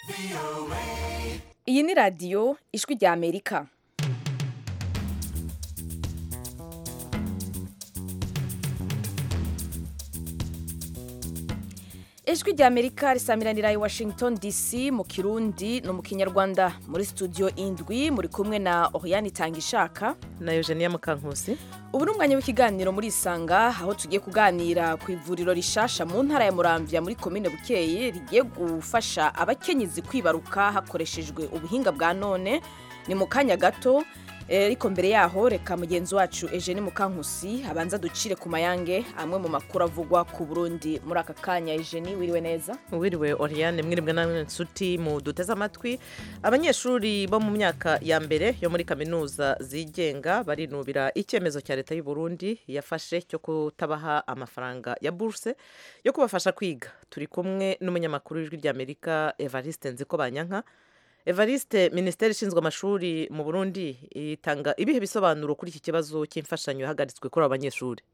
iyi ni radiyo ijwi rya amerika ijwi rya amerika risamiranira i washington dc mu kirundi no mu kinyarwanda muri studio indwi muri kumwe na oriane itangishaka na eugenia mukankusi ubu ni umwanya w'ikiganiro muri isanga aho tugiye kuganira ku ivuriro rishasha mu ntara ya muramvya muri komine bukeye rigiye gufasha abakenyezi kwibaruka hakoreshejwe ubuhinga bwa none ni mu kanya gato ariko mbere yaho reka mugenzi wacu Eugenie Mukankusi abanza ducire ku mayange amwe mu makuru avugwa ku Burundi muri aka kanya Eugenie wiriwe neza wiriwe Oriane mwiribwe namwe nshuti mu duteze amatwi abanyeshuri bo mu myaka ya mbere yo muri kaminuza zigenga barinubira icyemezo cya leta y'u Burundi yafashe cyo kutabaha amafaranga ya bourse yo kubafasha kwiga turi kumwe n'umunyamakuru w'ijwi ry'Amerika Evariste Nzikobanyanka Evariste minisiteri ishinzwe amashuri mu Burundi itanga ibihe bisobanuro kuri iki kibazo cy'imfashanyo yahagaritswe kuri abo banyeshuri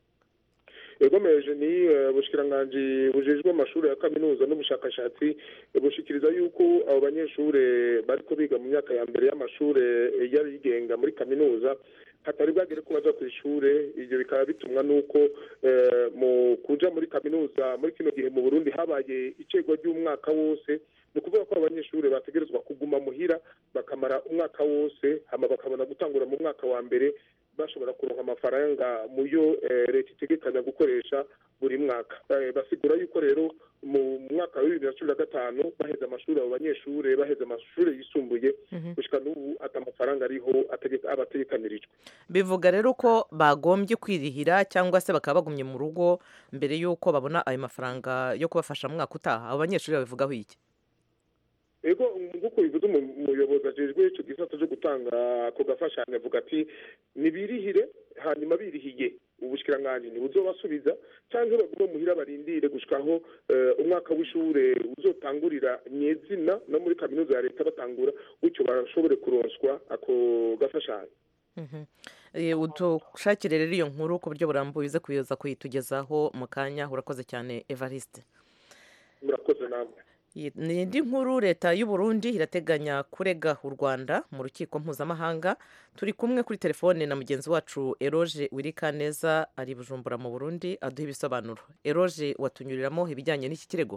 yagomeje ni ubushyikiranganji bujejwe amashuri ya kaminuza n'ubushakashatsi bushikiriza yuko abo banyeshuri bari biga mu myaka ya mbere y'amashuri y'abigenga muri kaminuza hatari bwagere ko baja ku ishure ibyo bikaba bitumwa n'uko mu kuja muri kaminuza muri kino gihe mu burundi habaye icegwa ry'umwaka wose ni ukuvuga ko abanyeshuri bategerezwa kuguma muhira bakamara umwaka wose hama bakabona gutangura mu mwaka wa mbere bashobora kuronka amafaranga mu yo leta itegekanya gukoresha buri mwaka basigura yuko rero mu mwaka wa bibiri na cumi na gatanu baheze amashuri abo banyeshuri baheze amashuri yisumbuye gushika n'ubu ati amafaranga ariho aba ategekanirijwe bivuga rero ko bagombye kwirihira cyangwa se bakaba bagumye mu rugo mbere y'uko babona ayo mafaranga yo kubafasha mu mwaka utaha abo banyeshuri babivugaho iki ego nk'uko bivuze umuyobozi ajejwe icyo gisata cyo gutanga ako gafashanyo avuga ati nibirihire hanyuma birihiye ubushyikiranganji ntibuzobasubiza cyangwa bagume muhira barindire gushikaho umwaka w'ishure uzotangurira nyezina no muri kaminuza ya leta batangura gutyo barashobore kuronswa ako gafashanyo udushakire rero iyo nkuru ku buryo burambuye uze kuyoza kuyitugezaho mu kanya urakoze cyane evariste murakoze namwe ni indi nkuru leta y'u Burundi irateganya kurega u rwanda mu rukiko mpuzamahanga turi kumwe kuri telefone na mugenzi wacu eroge wirikaneza ari bujumbura mu burundi aduha ibisobanuro eroge watunyuriramo ibijyanye n'iki kirego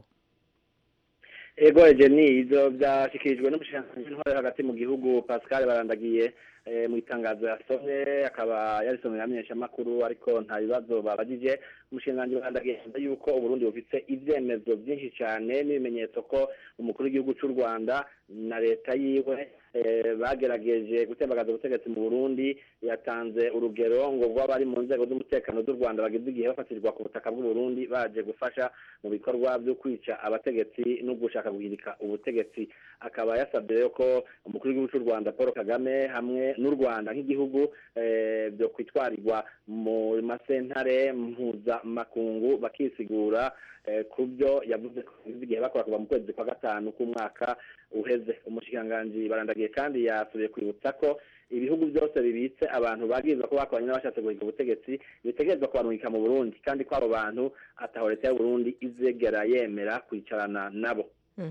ego egeni ibyo byashyikirijwe n'umushinga w'intore hagati mu gihugu pascal barandagiye mu itangazo yasomye akaba yarisomye amenyeshamakuru ariko nta bibazo babagije umushinganji barandagiye yuko uburundi bufite ibyemezo byinshi cyane n'ibimenyetso ko umukuru w'igihugu cy'u rwanda na leta yiwe bagerageje gutembagaza ubutegetsi mu burundi yatanze urugero ngo rw'abari mu nzego z'umutekano z'u rwanda bageze igihe bafatirwa ku butaka bw'uburundi baje gufasha mu bikorwa byo kwica abategetsi no gushaka guhirika ubutegetsi akaba yasabye rero ko umukuru w'igihugu cy'u rwanda paul kagame hamwe n'u rwanda nk'igihugu byo kwitwarirwa mu masentare mpuzamakungu bakisigura ku byo yavuze ko igihe bakora kuva mu kwezi kwa gatanu k'umwaka uheze umushikiranganji barandagiye kandi yasubiye kwibutsa ko ibihugu byose bibitse abantu bagirizwa ko bakoranye n'abashatse guhiga ubutegetsi bitegerezwa kubarungika mu burundi kandi ko abo bantu ataho leta y'uburundi izegera yemera kwicarana nabo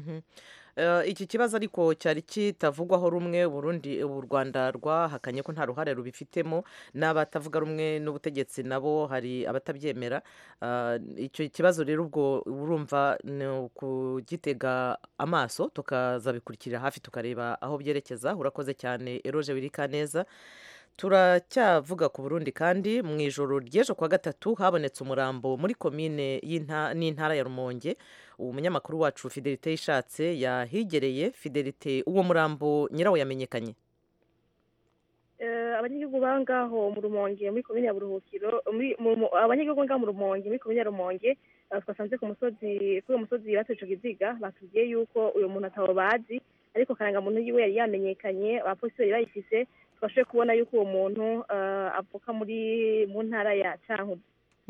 iki kibazo ariko cyari kitavugwaho rumwe Burundi u rwanda rwahakanye ko nta ruhare rubifitemo n'abatavuga rumwe n'ubutegetsi nabo hari abatabyemera icyo kibazo rero ubwo urumva ni ukugitega amaso tukazabikurikira hafi tukareba aho byerekeza urakoze cyane eroje wirika neza turacyavuga ku burundi kandi mu ijoro ry'ejo kwa gatatu habonetse umurambo muri komine n'intara ya rumonge uwo munyamakuru wacu fidelite yishatse yahigereye fidelite uwo murambo nyirawo yamenyekanye abanyagihugu bangaho mu rumonge muri komine ya buruhukiro abanyagihugu ngaho mu rumonge muri komine ya rumonge twasanze ku musozi kuri uwo musozi bateje iziga batubwiye yuko uyu muntu atabo bazi ariko karangamuntu yiwe yari yamenyekanye abapolisi bari bayifise twashoboye kubona yuko uwo muntu avuka muri mu ntara ya cankuzo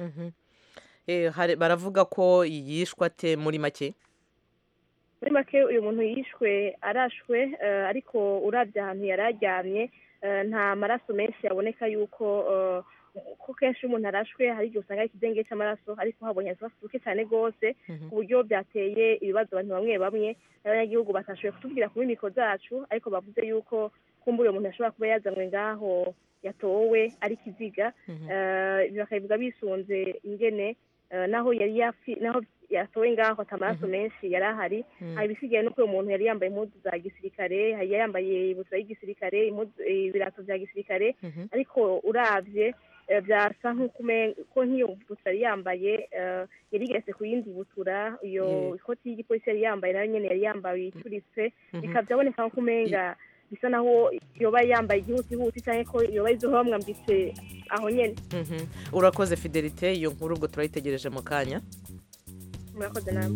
baravuga ko yishwe ate muri make muri make uyu muntu yishwe arashwe ariko urabye ahantu yari aryamye nta maraso menshi yaboneka yuko ko kenshi iyo umuntu arashwe hari igihe usanga ari ikidenge cy'amaraso ariko habonye utwatsi duke cyane rwose ku buryo byateye ibibazo abantu bamwe bamwe n'abanyagihugu batashoboye kutubwira kuri mikoro zacu ariko bavuze yuko kumbura uwo muntu ashobora kuba yazanywe ngaho yatowe ari kiziga Eh, bakabivuga bisunze ingene eh, naho yari yafi naho yatowe ngaho ata amaraso menshi yari ahari hari ibisigaye nuko uwo muntu yari yambaye impuzu za gisirikare yari yambaye ibutura y'igisirikare impuzu- eh, ibirato bya gisirikare ariko uravye eh, byasa nk'uko umen- ko nk'iyo butura yari yambaye eh, yari igeretse ku yindi butura iyo Yeah. ikoti y'igipolisi yari yambaye nayo nyene yari yambaye icuritse bikaba byaboneka nk'uko umenga bisa naho yoba yambaye igihutihuti cyangwa ko yoba izoba bamwambitse aho nyene Mhm. urakoze fidelite iyo nkuru ubwo turayitegereje mu kanya murakoze namwe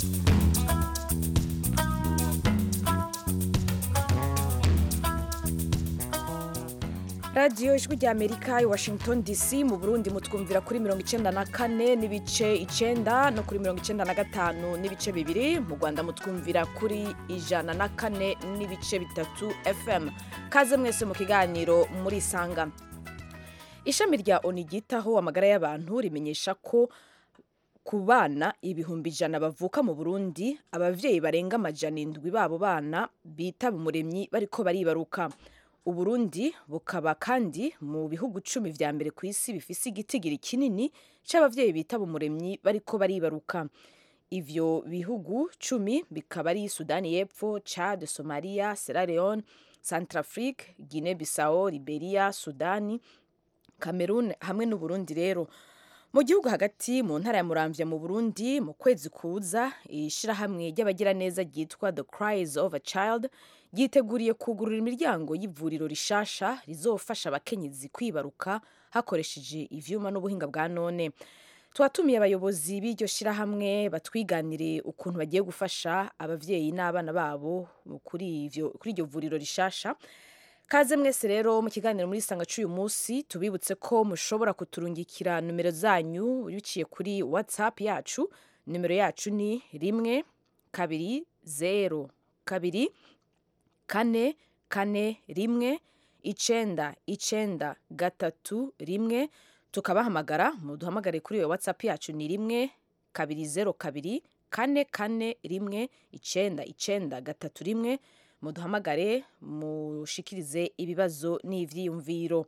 radiyo ijwi rya amerika i washington dc mu burundi mutwumvira kuri mirongo icyenda na kane n'ibice icyenda no kuri mirongo icyenda na gatanu n'ibice bibiri mu rwanda mutwumvira kuri ijana na kane n'ibice bitatu fm kaze mwese mu kiganiro muri sanga ishami rya oni ryitaho amagara y'abantu rimenyesha ko ku bana ibihumbi ijana bavuka mu burundi ababyeyi barenga amajana indwi babo bana bitaba umuremyi bariko baribaruka uburundi bukaba kandi mu bihugu cumi vya mbere ku isi bifise igitigiri kinini c'abavyeyi bitaba umuremyi bariko baribaruka ivyo bihugu cumi bikaba ari sudani y'epfo chad somalia sierra leone centrafrique guinea bissau liberia sudani cameroon hamwe n'uburundi rero mu gihugu hagati mu ntara ya muramvya mu burundi mu kwezi kuza ishirahamwe ry'abagiraneza ryitwa the cries of a child ryiteguriye kugurura imiryango y'ivuriro rishasha rizofasha abakenyezi kwibaruka hakoresheje ivyuma n'ubuhinga bwa none twatumiye abayobozi b'iryo shirahamwe batwiganire ukuntu bagiye gufasha abavyeyi n'abana babo kuri ivyo kuri iryo vuriro rishasha kaze mwese rero mu kiganiro muri sanga cy'uyu munsi tubibutse ko mushobora kuturungikira numero zanyu biciye kuri whatsapp yacu nimero yacu ni rimwe kabiri zero kabiri kane kane rimwe icenda icenda gatatu rimwe tukabahamagara muduhamagare kuri iyo whatsapp yacu ni rimwe kabiri zero kabiri kane kane rimwe icenda icenda gatatu rimwe muduhamagare mushikirize ibibazo n'ivyiyumviro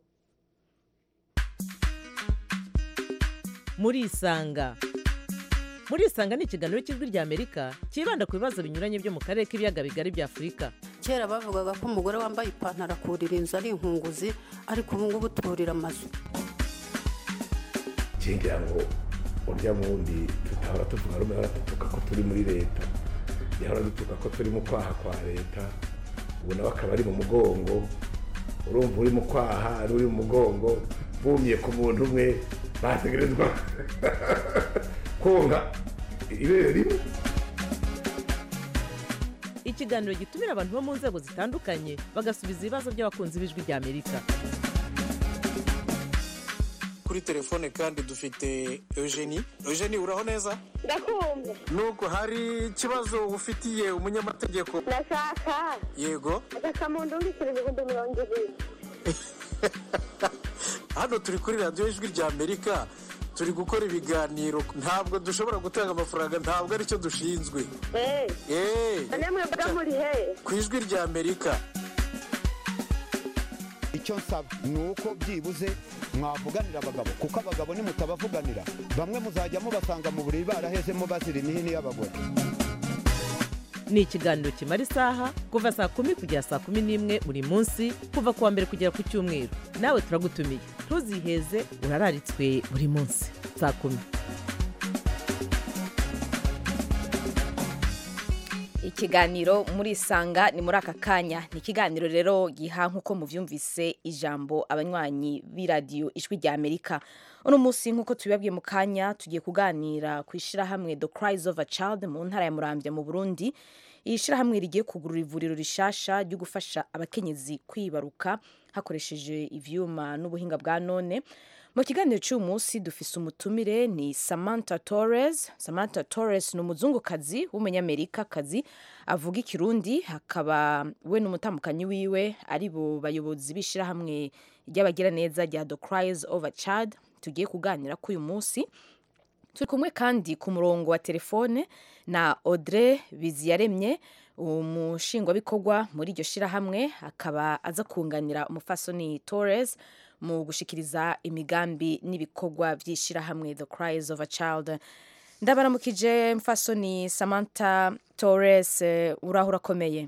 murisanga murisanga ni ikiganiro cy'ijwi rya amerika cyibanda ku bibazo binyuranye byo mu karere k'ibiyaga bigari bya afurika kera bavugaga ko umugore wambaye ipantaro akurira inzu ari inkunguzi ariko ubu ngubu turira amazu ngira ngo urya wundi tutahora tuvuga rumwe hora dutuka ko turi muri leta yahora dutuka ko turi mu kwaha kwa leta ubu nawe akaba ari mu mugongo urumva uri mu kwaha ari uri mu mugongo bumye ku muntu umwe bategerezwa konka ibere rimwe ikiganiro gitumira abantu bo mu nzego zitandukanye bagasubiza ibibazo by'abakunzi b'ijwi rya amerika kuri telefone kandi dufite eugenie eugenie uraho neza ndakumva nuko hari ikibazo ufitiye umunyamategeko ndashaka yego agakamuntu mbikira ibihumbi mirongo ibiri hano turi kuri radiyo ijwi rya amerika turi gukora ibiganiro ntabwo dushobora gutanga amafaranga ntabwo aricyo dushinzwe eee eee none mwebwe muri he ku ijwi rya amerika icyo nsaba ni uko byibuze mwavuganira abagabo kuko abagabo nimutabavuganira bamwe muzajya mubasanga mu buriri barahezemo bazira imihini y'abagore ni ikiganiro kimara isaha kuva saa kumi kugera saa kumi n'imwe buri munsi kuva ku wa mbere kugera ku cyumweru nawe turagutumiye ntuziheze urararitswe buri munsi saa kumi ikiganiro muri isanga ni muri aka kanya ni ikiganiro rero giha nk'uko muvyumvise ijambo abanywanyi b'iradiyo ijwi rya amerika uno munsi nk'uko tubibabwiye mu kanya tugiye kuganira ku ishyirahamwe the cries of a child mu ntara ya muramvya mu burundi iri shyirahamwe rigiye kugurura ivuriro rishasha ryo gufasha abakenyezi kwibaruka hakoresheje ivyuma n'ubuhinga bwa none mu kiganiro cy'uyu munsi dufise umutumire ni samantha torres samantha torres ni umuzungukazi w'umunyamerikakazi avuga ikirundi hakaba we n'umutambukanyi wiwe ari bo bayobozi b'ishyirahamwe ry'abagiraneza rya the cries of a child tugiye kuganira ko uyu munsi turi kumwe kandi ku murongo wa telefone na audrey biziyaremye umushingwabikorwa muri iryo shyirahamwe akaba aza kunganira umufasoni torres mu gushikiriza imigambi n'ibikorwa by'ishyirahamwe the cries of a child ndabaramukije mfasoni samantha torres eh, uraho urakomeye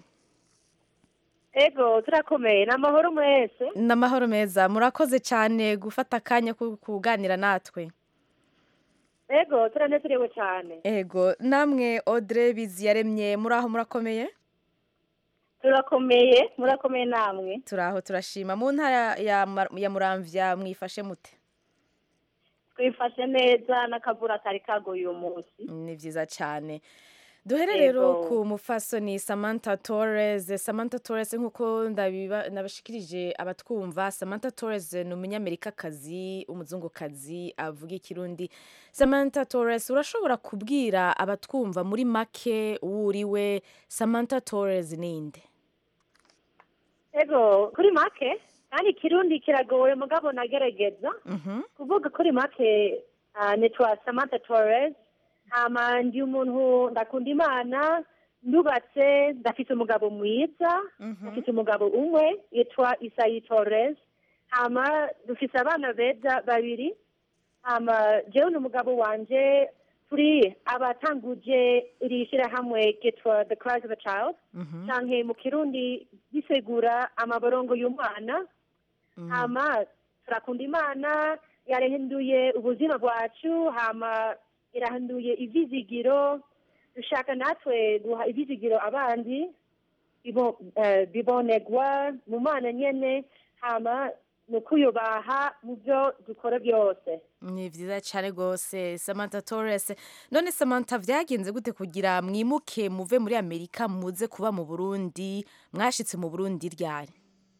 ego turakomeye ni amahoro mwese ni amahoro meza murakoze cyane gufata akanya ko kuganira natwe ego turanezerewe cyane ego namwe audrey biziyaremye muraho murakomeye turakomeye murakomeye namwe turaho turashima mu ntara ya Mar- ya muramvya mwifashe mute twifashe neza n'akavura kari kaguye uyu munsi ni byiza cyane duhere rero Yego. ku mufasoni samantha torres samantha torres nk'uko ndabiba- nabashikirije abatwumva samantha torres ni umunyamerikakazi umuzungukazi avuga ikirundi samantha torres urashobora kubwira abatwumva muri make uwo uriwe samantha torres ninde ego kuri make kandi ikirundi kiragoye mugabo nagerageza Mhm. kuvuga kuri make ah, nitwa samantha torres hama ndi umuntu ndakunda imana ndubatse ndafite umugabo mwiza ndafite umugabo umwe yitwa isayi torres hama dufite abana beza babiri hama jewe n'umugabo wanje turi abatanguje iri shyirahamwe ryitwa the cries of a child canke mu kirundi bisigura amaborongo y'umwana hama turakunda imana yarahinduye ubuzima bwacu hama irahinduye ivyizigiro dushaka natwe guha ivyizigiro abandi bibo- eh, bibonegwa mu mana nyene hama ni ukuyubaha mu byo dukora byose ni byiza cyane rwose samantha torres none samantha byagenze gute kugira mwimuke muve muri amerika muze kuba mu burundi mwashitse mu burundi ryari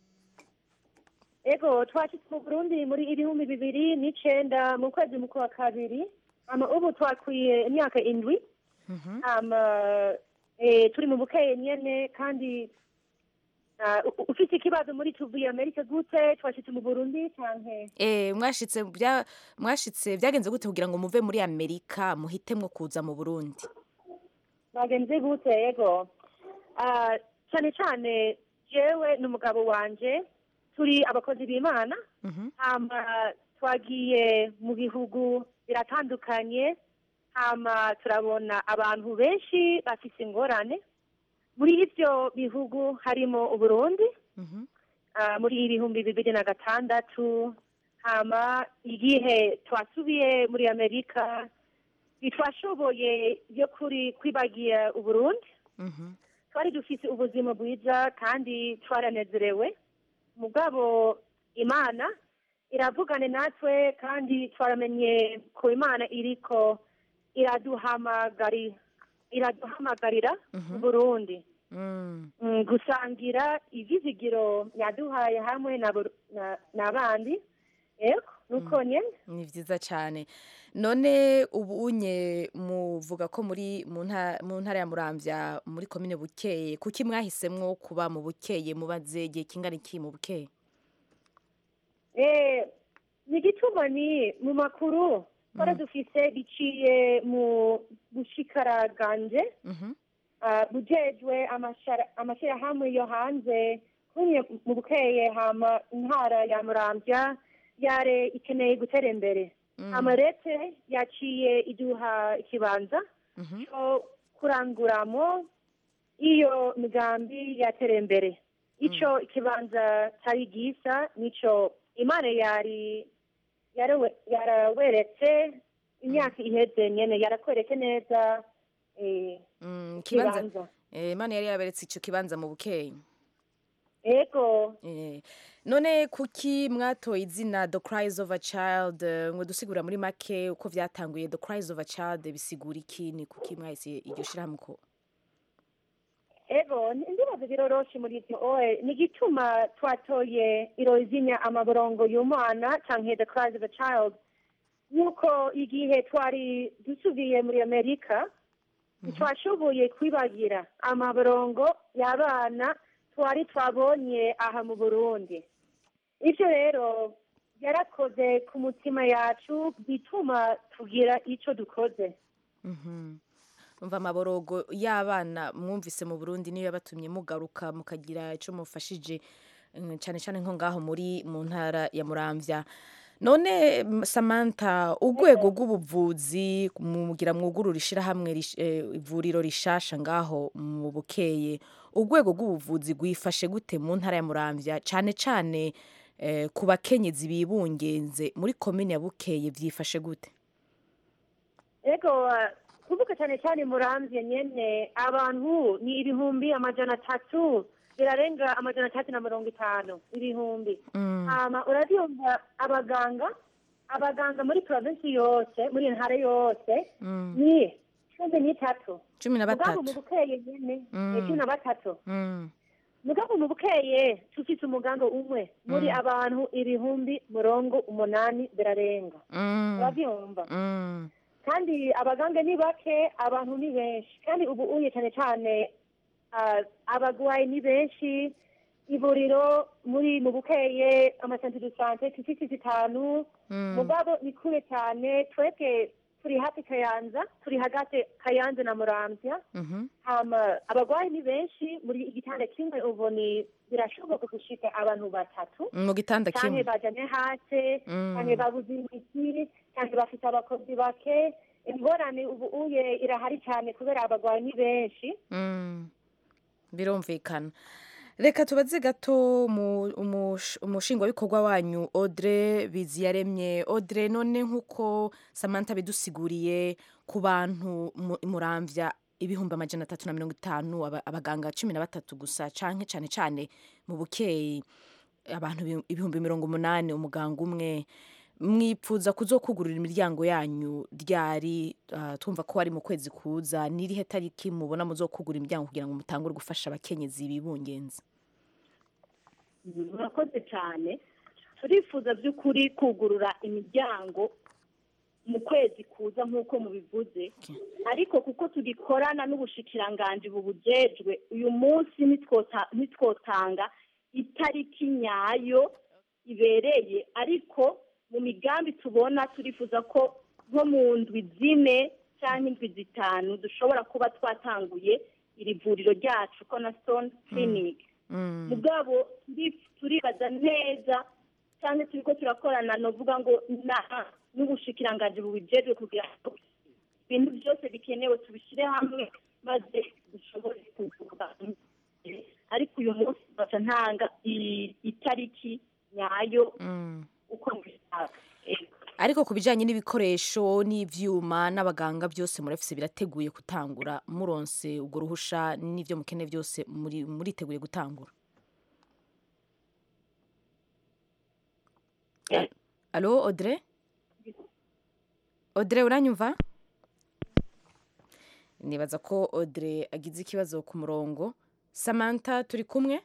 ego twashitse mu burundi muri ibihumbi bibiri n'icenda mu kwezi mu kwa kabiri ama ubu twakwiye imyaka indwi ama eh, turi mu bukeye nyene kandi ah, u- ufite ikibazo muri tuvuye amerika gute twashitse mu burundi canke Eh, mwashitse bya- mwashitse byagenze gute kugira ngo muve muri amerika muhitemwo kuza mu burundi bagenze gute yego Ah, cyane cyane jewe n'umugabo wanje turi abakozi b'imana hama twagiye mu bihugu biratandukanye hama turabona abantu benshi bafise ingorane muri ivyo bihugu harimo uburundi ah, muri ibihumbi bibiri na gatandatu hama igihe twasubiye muri amerika ntitwashoboye yo kuri kwibagira uburundi twari dufite ubuzima bwiza kandi twaranezerewe mugabo imana iravugane natwe kandi twaramenye ko imana iriko iraduhamagari iraduhamagarira mu burundi Mm, gusangira ivyizigiro yaduhaye hamwe na Bur- na- n'abandi ego nuko nyene ni byiza cyane none ubu unye muvuga ko muri mu nta- mu ntara ya muramvya muri komine bukeye kuki mwahisemwo kuba mu bukeye mubaze igihe kingana iki mu bukeye Eh, ni igituma ni mu makuru twari dufise biciye mu bushikaraganje ah, bujejwe amashara- amashirahamwe yo hanze kumwe mu bukeye hama intara ya muramvya yare ikeneye gutera imbere amarete yaciye iduha ikibanza cyo kuranguramo iyo migambi yatera imbere ico ikibanza cari gisa nico imana yari yarawe- yaraweretse imyaka iheze nyene yarakweretse neza eh, Mm, ikibanza ikibanza eh, imana yari yaberetse ico kibanza mu bukeye ego Eh, none kuki mwatoye izina the cries of a child eh, ngo dusigura muri make uko vyatanguye the cries of a child bisigura iki ni kuki mwahise iryo shirahamwe ko ego ndibaza biroroshe muri ivyo oe ni igituma twatoye irozinya amaborongo y'umwana canke the cries of a child nuko igihe twari dusubiye muri amerika ntitwashoboye kwibagira amaborongo y'abana twari twabonye aha mu burundi ivyo rero yarakoze ku mutima yacu bituma tugira icyo dukoze Mhm. umva amaborogo y'abana mwumvise mu burundi niyo yabatumye mugaruka mukagira icyo mufashije mm, cyane cyane nko ngaho muri mu ntara ya muramvya none mm, samantha urwego rw'ubuvuzi mugira mwugurura ishyirahamwe rish- eh, ivuriro rishasha ngaho mu bukeye urwego rw'ubuvuzi rwifashe gute mu ntara ya muramvya cyane cyane eh, ku bakenyezi bibungenze muri komine ya bukeye byifashe gute ego uh, kuvuga cyane cyane muramvye nyene abantu ni ibihumbi amajana atatu birarenga amajana atatu na mirongo itanu ibihumbi Mm. hama urabyumva abaganga abaganga muri provinsi yose muri iyo ntara yose Mm. ni cumi n'itatu cumi na mugabo mu batatu bukeye nyene Mm. eh, cumi na batatu Mm. mugabo mu bukeye tufite umuganga umwe muri Mm. abantu ibihumbi mirongo umunani birarenga Mm. urabyumva Mm. kandi abaganga ni bake abantu ni benshi kandi ubu uye cyane cyane ah, abagwayi ni benshi ivuriro muri mu bukeye amasantere de sante tufite zitanu Mm. mugabo ni kure cyane twebwe turi hafi kayanza turi hagati kayanza na muramvya Mhm. hama abagwayi ni benshi muri igitanda kimwe ubu ni birashoboka gushika abantu batatu mu gitanda canke kimwe bajanye hasi Mm. canke babuze imiti canke bafite abakozi bake ingorane ubu uye irahari cyane kubera abagwayi ni benshi Mm. birumvikana reka tubaze gato mu- umush- umushingwabikorwa wanyu audrey biziyaremye audrey none nk'uko samantha bidusiguriye ku bantu mu- muramvya ibihumbi amajana atatu na mirongo itanu aba- abaganga cumi na batatu gusa canke cane cane mu bukeyi abantu ibi- ibihumbi mirongo umunani umuganga umwe mwipfuza kuzokugurura imiryango yanyu ryari ah, twumva ko ari mu kwezi kuza n'irihe tariki mubona muzokugura imiryango kugira ngo mutangure gufasha abakenyezi bibungenze murakoze cyane turifuza by'ukuri kugurura imiryango mu kwezi kuza nk'uko mubivuze ariko kuko tugikorana n'ubushikiranganji bubujejwe uyu munsi nitwota- nitwotanga itariki nyayo ibereye ariko mu migambi tubona turifuza ko nko mu ndwi zine cyangwa indwi zitanu dushobora kuba twatanguye iri vuriro ryacu cornerstone clinic mugabo turi- turibaza neza cyane turi ko turakorana novuga ngo na- n'ubushikiranganji bubijejwe kugira ngo ibintu byose bikenewe tubishyire hamwe maze dushobore kuvura ariko uyu munsi baca ntanga i- itariki nyayo uko mbishaka Ego. ariko ku bijyanye n'ibikoresho n'ibyuma n'abaganga byose murafise birateguye gutangura muronse ubwo ruhusha n'ibyo mukeneye byose muri- muriteguye gutangura alo audrey audrey uranyumva nibaza ko audrey agize ikibazo ku murongo samantha turi kumwe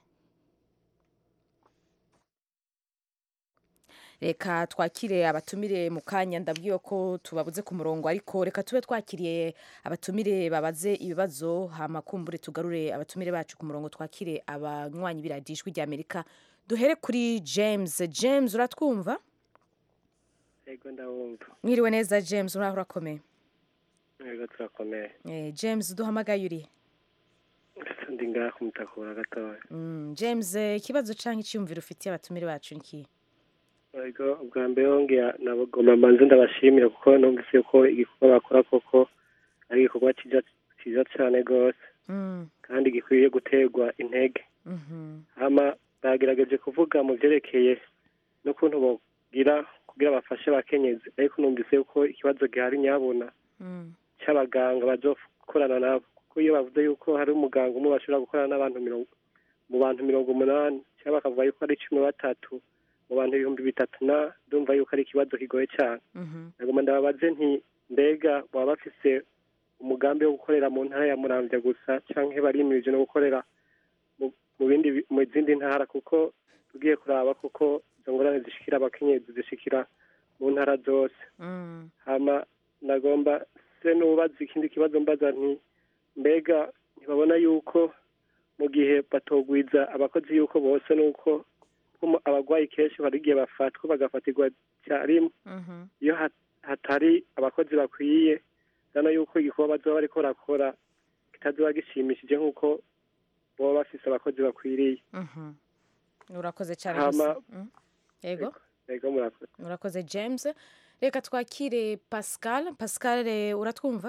reka twakire abatumire mu kanya ndabwiwe ko tubabuze ku murongo ariko reka tube twakiriye abatumire babaze ibibazo hama kumbure tugarure abatumire bacu ku murongo twakire abanywanyi b'iradiyo ijwi ry'amerika duhere kuri james james uratwumva yego ndabumva mwiriwe neza james uraho urakomeye yego turakomeye Eh, james duhamagaye uri ndi ngaha kumutakura gatoya Mm, james eh, ikibazo cyangwa icyiyumviro ufitiye abatumire bacu ni ikihe yego ubwa mbere wongera nabagomba mbanze ndabashimira kuko numvise ko igikorwa bakora koko ari igikorwa cyiza cyiza cyane rwose Mm, kandi gikwiye guterwa intege mhm, hama bagerageje kuvuga mu byerekeye n'ukuntu bogira kugira bafashe abakenyezi ariko numvise ko ikibazo gihari nyabona mm, cy'abaganga bazokorana nabo kuko iyo bavuze yuko hari umuganga umwe bashobora gukorana n'abantu mirongo mu bantu mirongo umunani cyangwa bakavuga yuko ari cumi na batatu mu bantu ibihumbi bitatu na ndumva yuko ari ikibazo kigoye cyane mhm, nagomba ndababaze nti mbega baba bafise umugambi wo gukorera mu ntara ya muramvya gusa canke barimirije no gukorera mu- mu bindi bi- mu zindi ntara kuko tugiye kuraba kuko izo ngorane zishikira abakenyezi zishikira mu ntara zose mm, hama nagomba se n'ubaza ikindi kibazo mbaza nti mbega ntibabona yuko mu gihe batogwiza abakozi yuko bose nuko ko abarwayi kenshi hari igihe bafatwa bagafatirwa icyarimwe iyo hat- hatari abakozi bakwiye urabona yuko igikorwa bazoba bariko barakora kitazoba gishimishije nk'uko baba bafise abakozi bakwiriye Mhm. urakoze cyane Hama- gusa. Mm. yego yego murakoze urakoze james reka twakire pascal pascal eh, uratwumva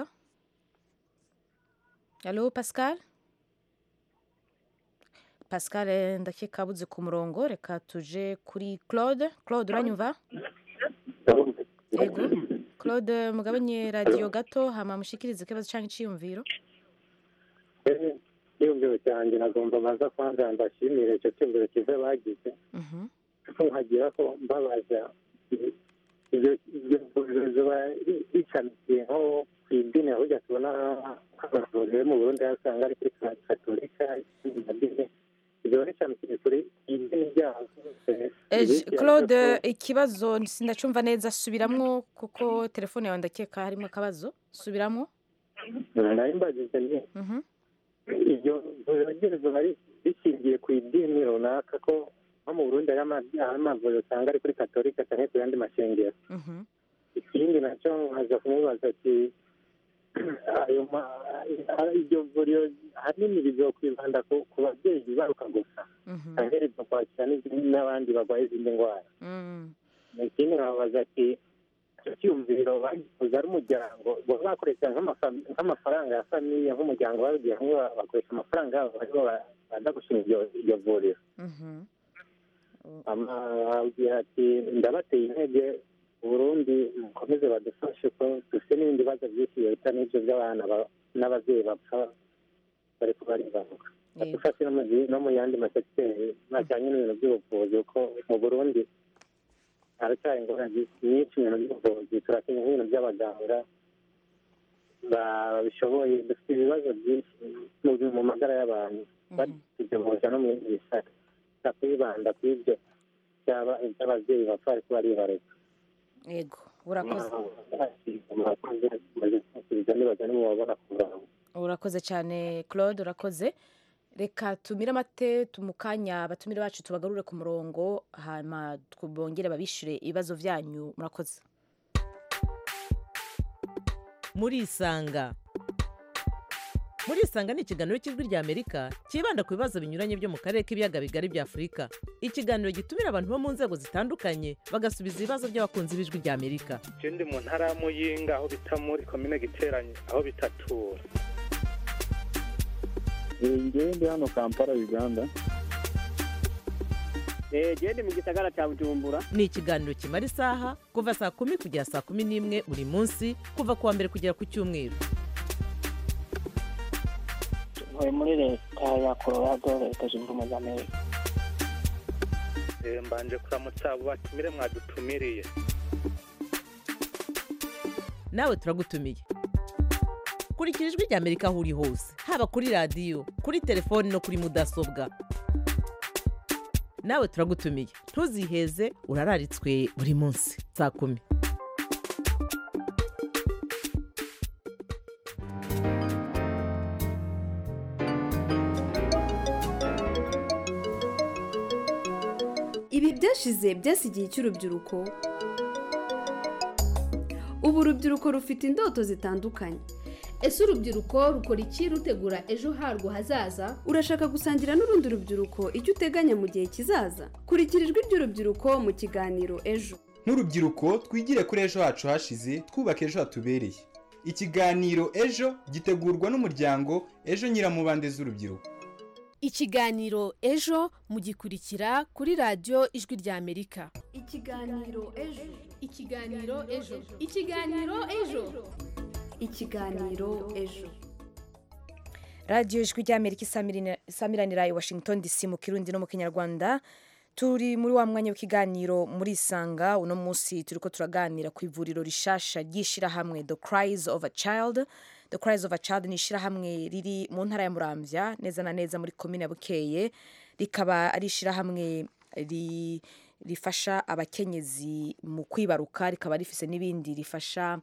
alo pascal pascal eh, ndakeka abuze ku murongo reka tuje kuri claude claude uranyumva yego claude mugabanye radiyo gato hama mushikirize ikibazo cyangwa iciyumviro icyiyumviro cyanjye nagomba baza kwanza mbashimire icyo cyiyumviro cyiza bagize kuko nkagira ko mbabaza ibyo ibyo vuriro ziba bicamikiye nko ku idini aho ujya tubona amavuriro yo mu burundi aho usanga ari kuri katolika izindi madini ziba bicamikiye kuri idini ryabo Eh, claude ikibazo sindacumva neza subiramwo kuko telefone yawe ndakeka harimo akabazo subiramwo nari mbajije ni Mhm. iryo vuriro ryose bari rishingiye ku idini runaka ko nko mu burundi hari ama- hari amavuriro usanga ari kuri katolika cyangwa ku yandi mashengero Mhm. ikindi nacyo nkaza kumubaza ati ayo ma- a- iryo vuriro ahanini rizokwibanda ku ku babyeyi bibaruka gusa cyangwa rizokwakira n'izindi- n'abandi barwaye izindi ndwara Mm. ikindi nkababaza ati icyo cyiyumviro bagikoze ari umuryango baba bakoresha nk'amafa- nk'amafaranga ya famiye nk'umuryango babigiye hamwe ba- bakoresha amafaranga yabo barimo ba- baza gushinga iryo- iryo vuriro Mhm. amabwira ati ndabateye intege uburundi mukomeze badufashe ko dufite n'ibindi bibazo byinshi leta n'ibyo by'abana ba- n'ababyeyi bapfa bari kubaribaruka badufashe no mu gi- no mu yandi masekiteri najyanye n'ibintu by'ubuvuzi kuko mu burundi haracyari ingorane nyinshi mu bintu by'ubuvuzi turakeneye nk'ibintu by'abaganga ba- babishoboye dufite ibibazo byinshi mu- mu magara y'abantu batugemuza no mu bindi bisata gusa kwibanda ku ibyo byaba iby'ababyeyi bapfa ariko baribaruka yego urakoze urakoze cyane claude urakoze reka tumire amate tumukanya abatumire bacu tubagarure ku murongo hanyuma bongere babishyure ibibazo byanyu murakoze murisanga murisanga ni ikiganiro cy'ijwi ry'amerika cyibanda ku bibazo binyuranye byo mu karere k'ibiyaga bigari bya afurika ikiganiro gitumira abantu bo mu nzego zitandukanye bagasubiza ibibazo by'abakunzi b'ijwi ry'amerika je ndi mu ntara ya muyinga aho bita muri komine giteranye aho bitatura ngewe ndi hano kampala uganda gende mu gisagara cya bujumbura ni ikiganiro kimara isaha kuva saa kumi kugera saa kumi n'imwe buri munsi kuva ku wa mbere kugera ku cyumweru ntuye muri leta ya colorado leta zunze ubumwe za amerika Eh, mbanje kuramutsa abo batumire mwadutumiriye nawe turagutumiye kurikira ijwi ry'amerika aho uri hose haba kuri radiyo kuri telefoni no kuri mudasobwa nawe turagutumiye ntuziheze urararitswe buri munsi saa kumi ibi byashize byasigiye icy'urubyiruko ubu urubyiruko rufite indoto zitandukanye ese urubyiruko rukora iki rutegura ejo harwo hazaza urashaka gusangira n'urundi rubyiruko icyo uteganya mu gihe kizaza kurikira ijwi ry'urubyiruko mu kiganiro ejo nk'urubyiruko twigire kuri ejo hacu hashize twubake ejo hatubereye ikiganiro ejo gitegurwa n'umuryango ejo nyiramubande z'urubyiruko ikiganiro ejo mugikurikira kuri radiyo ijwi ry'amerika ikiganiro ejo ikiganiro ejo ikiganiro ejo ikiganiro ejo radiyo ijwi ry'amerika isamirina- isamiranira i washington dc mu kirundi no mu kinyarwanda turi muri wa mwanya w'ikiganiro muri isanga uno munsi turi ko turaganira ku ivuriro rishasha ry'ishyirahamwe the cries of a child the cries of a child ni ishyirahamwe riri mu ntara ya muramvya neza na neza muri komine ya bukeye rikaba ari ishyirahamwe ri- rifasha abakenyezi mu kwibaruka rikaba rifise n'ibindi rifasha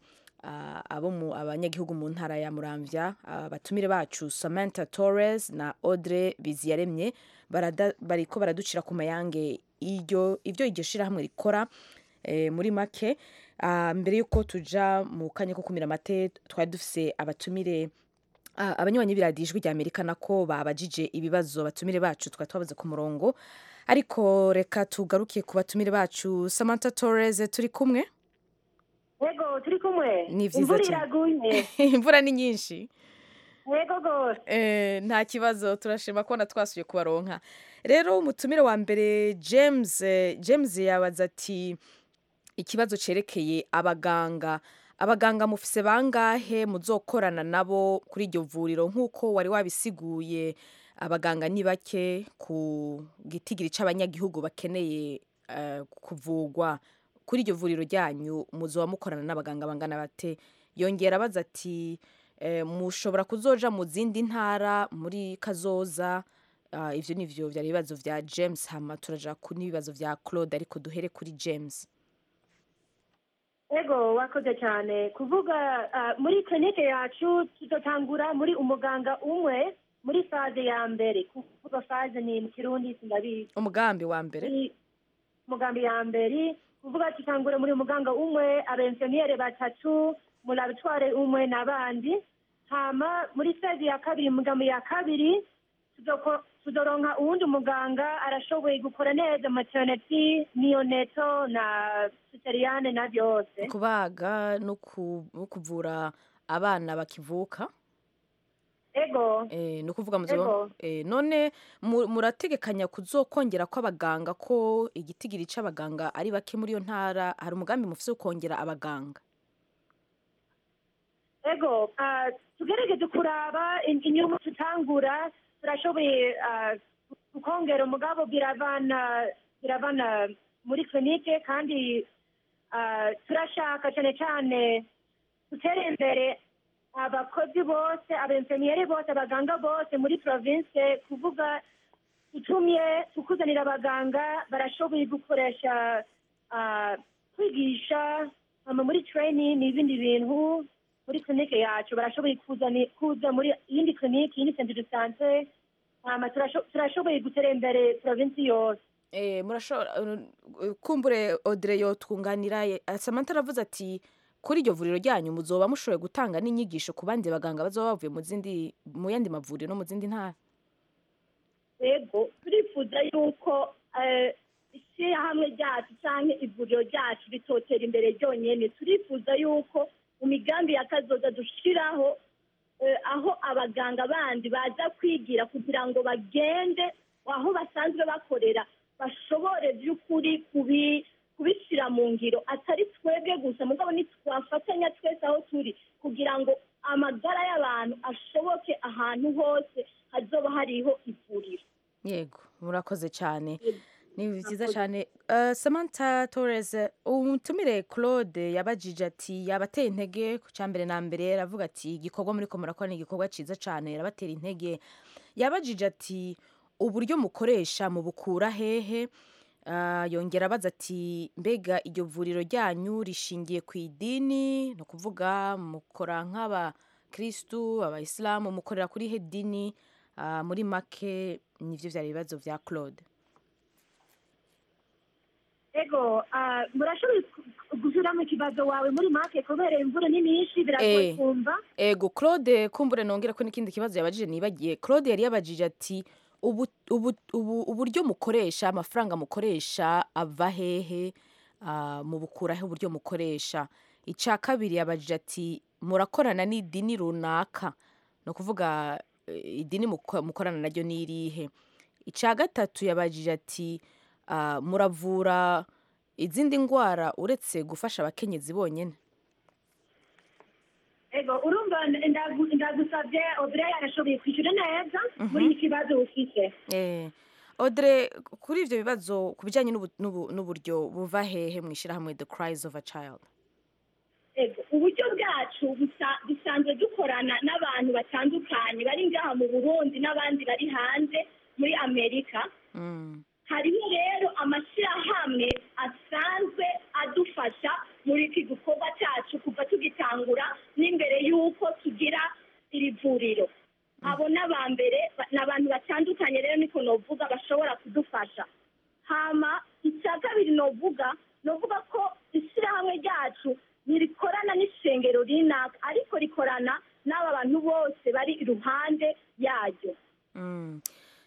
ah, abo mu abanyagihugu mu ntara ya muramvya abatumire bacu samantha torres na audrey biziyaremye barada- bariko baraducira ku mayange iryo ibyo iryo shirahamwe rikora eh, muri make Ah, mbere y'uko tuja mu kanya ko kumira amate twari dufise abatumire Ah, abanywanyi b'iradiyo ijwi rya amerika nako babajije ibibazo abatumire bacu twari twabaze ku murongo ariko reka tugaruke ku batumire bacu samantha torres turi kumwe yego turi kumwe ni vyiza imvura cyane iraguye imvura ni nyinshi yego rwose Eh, nta kibazo turashima kubona twasuye kubaronka rero umutumire wa mbere james eh, james yabaza ati ikibazo cerekeye abaganga abaganga mufise bangahe muzokorana nabo kuri iryo vuriro nk'uko wari wabisiguye abaganga ni bake ku gitigiri c'abanyagihugu bakeneye eh, kuvugwa kuri iryo vuriro ryanyu muzoba mukorana n'abaganga bangana bate yongera abaza ati eh, mushobora kuzoja mu zindi ntara muri kazoza Ah, ivyo nivyo vyari ibibazo vya james hama turaja ku n'ibibazo vya claude ariko duhere kuri james yego wakoze cyane kuvuga ah, muri klinike yacu tuzotangura muri umuganga umwe muri faze ya mbere kuvuga faze ni mu kirundi sindabizi umugambi wa mbere Ni umugambi ya mbere kuvuga tutangure muri muganga umwe abenfemiyere batatu muri abitware umwe n'abandi hama muri faze ya kabiri umugambi ya kabiri tuzoko- tuzoronka uwundi muganga arashoboye gukora neza maternity neonatal na cesareane na byose kubaga no ku- no kuvura abana bakivuka ego Eh, ni ukuvuga muzoba Ego. eh, none mu- murategekanya kuzokongera kw'abaganga ko igitigiri c'abaganga ari bake muri iyo ntara hari umugambi mufise wo kongera abaganga ego ah, tugerageze kuraba in- inyungu tutangura turashoboye ah, kukongera umugabo biravana biravana muri klinike kandi ah, turashaka cyane cyane gutera imbere abakozi bose abenfemiyeri bose abaganga bose muri province kuvuga tutumye tukuzanira abaganga barashoboye gukoresha ah, kwigisha hama muri training n'ibindi bintu muri klinike yacu barashoboye kuzani- kuza muri iyindi klinike iyindi centre de sante hama turasho- turashoboye gutera imbere provinsi yose Eh, murashobora uh, kumbure Audrey yotwunganira ye- ah, Samantha aravuze ati kuri iryo vuriro ryanyu muzoba mushoboye gutanga n'inyigisho ku bandi baganga bazoba bavuye mu zindi mu yandi mavuriro no mu zindi ntara yego turifuza yuko eh, ishyirahamwe ryacu cyangwa ivuriro ryacu ritotera imbere ryonyine turifuza yuko mu migambi ya kazoza dushyiraho eh, aho abaganga bandi baza kwigira kugira ngo bagende aho basanzwe bakorera bashobore by'ukuri kubi kubishyira mu ngiro atari twebwe gusa mugabo ntitwafatanya twese aho turi kugira ngo amagara y'abantu ashoboke ahantu hose hazoba hariho ivuriro yego murakoze cyane ni byiza cyane Uh, Samantha Torres umutumire Claude yabajije ati yabateye intege ku cya mbere na mbere aravuga ati igikorwa muri ko murakora ni igikorwa cyiza cyane yarabatera intege yabajije ati uburyo mukoresha mubukura hehe Ah, yongera abaza ati mbega iryo vuriro ryanyu rishingiye ku idini ni ukuvuga mukora nk'abakirisitu abayisilamu mukorera kuri he dini Ah, muri make nivyo vyari ibibazo vya claude ego ah, murashoboye ku- gusubiramo ikibazo wawe muri make kubera imvura ni nyinshi biragoye Eh. kumva ego claude kumbure nongera ko n'ikindi kibazo yabajije nibagiye claude yari yabajije ati ubu, ubu, ubu, uburyo mukoresha amafaranga mukoresha ava hehe ah, mubukurahe uburyo mukoresha icya kabiri yabajije ati murakorana n'idini runaka ni ukuvuga eh, idini muko- mukorana naryo ni irihe icya gatatu yabajije ati ah, muravura izindi ndwara uretse gufasha abakenyezi bonyine ego urumva ndagu- ndagusabye obreya yarashoboye kwishyura neza muri iki kibazo ufite Eh, Audrey kuri ivyo bibazo ku bijyanye n'ubu- n'ubu- n'uburyo buva hehe mu ishyirahamwe the cries of a child Ego, uburyo bwacu busa- dusanzwe dukorana n'abantu batandukanye bari ngaha mu burundi n'abandi bari hanze muri amerika Mm. hariho rero amashyirahamwe asanzwe adufasha muri iki gikorwa cyacu kuva tugitangura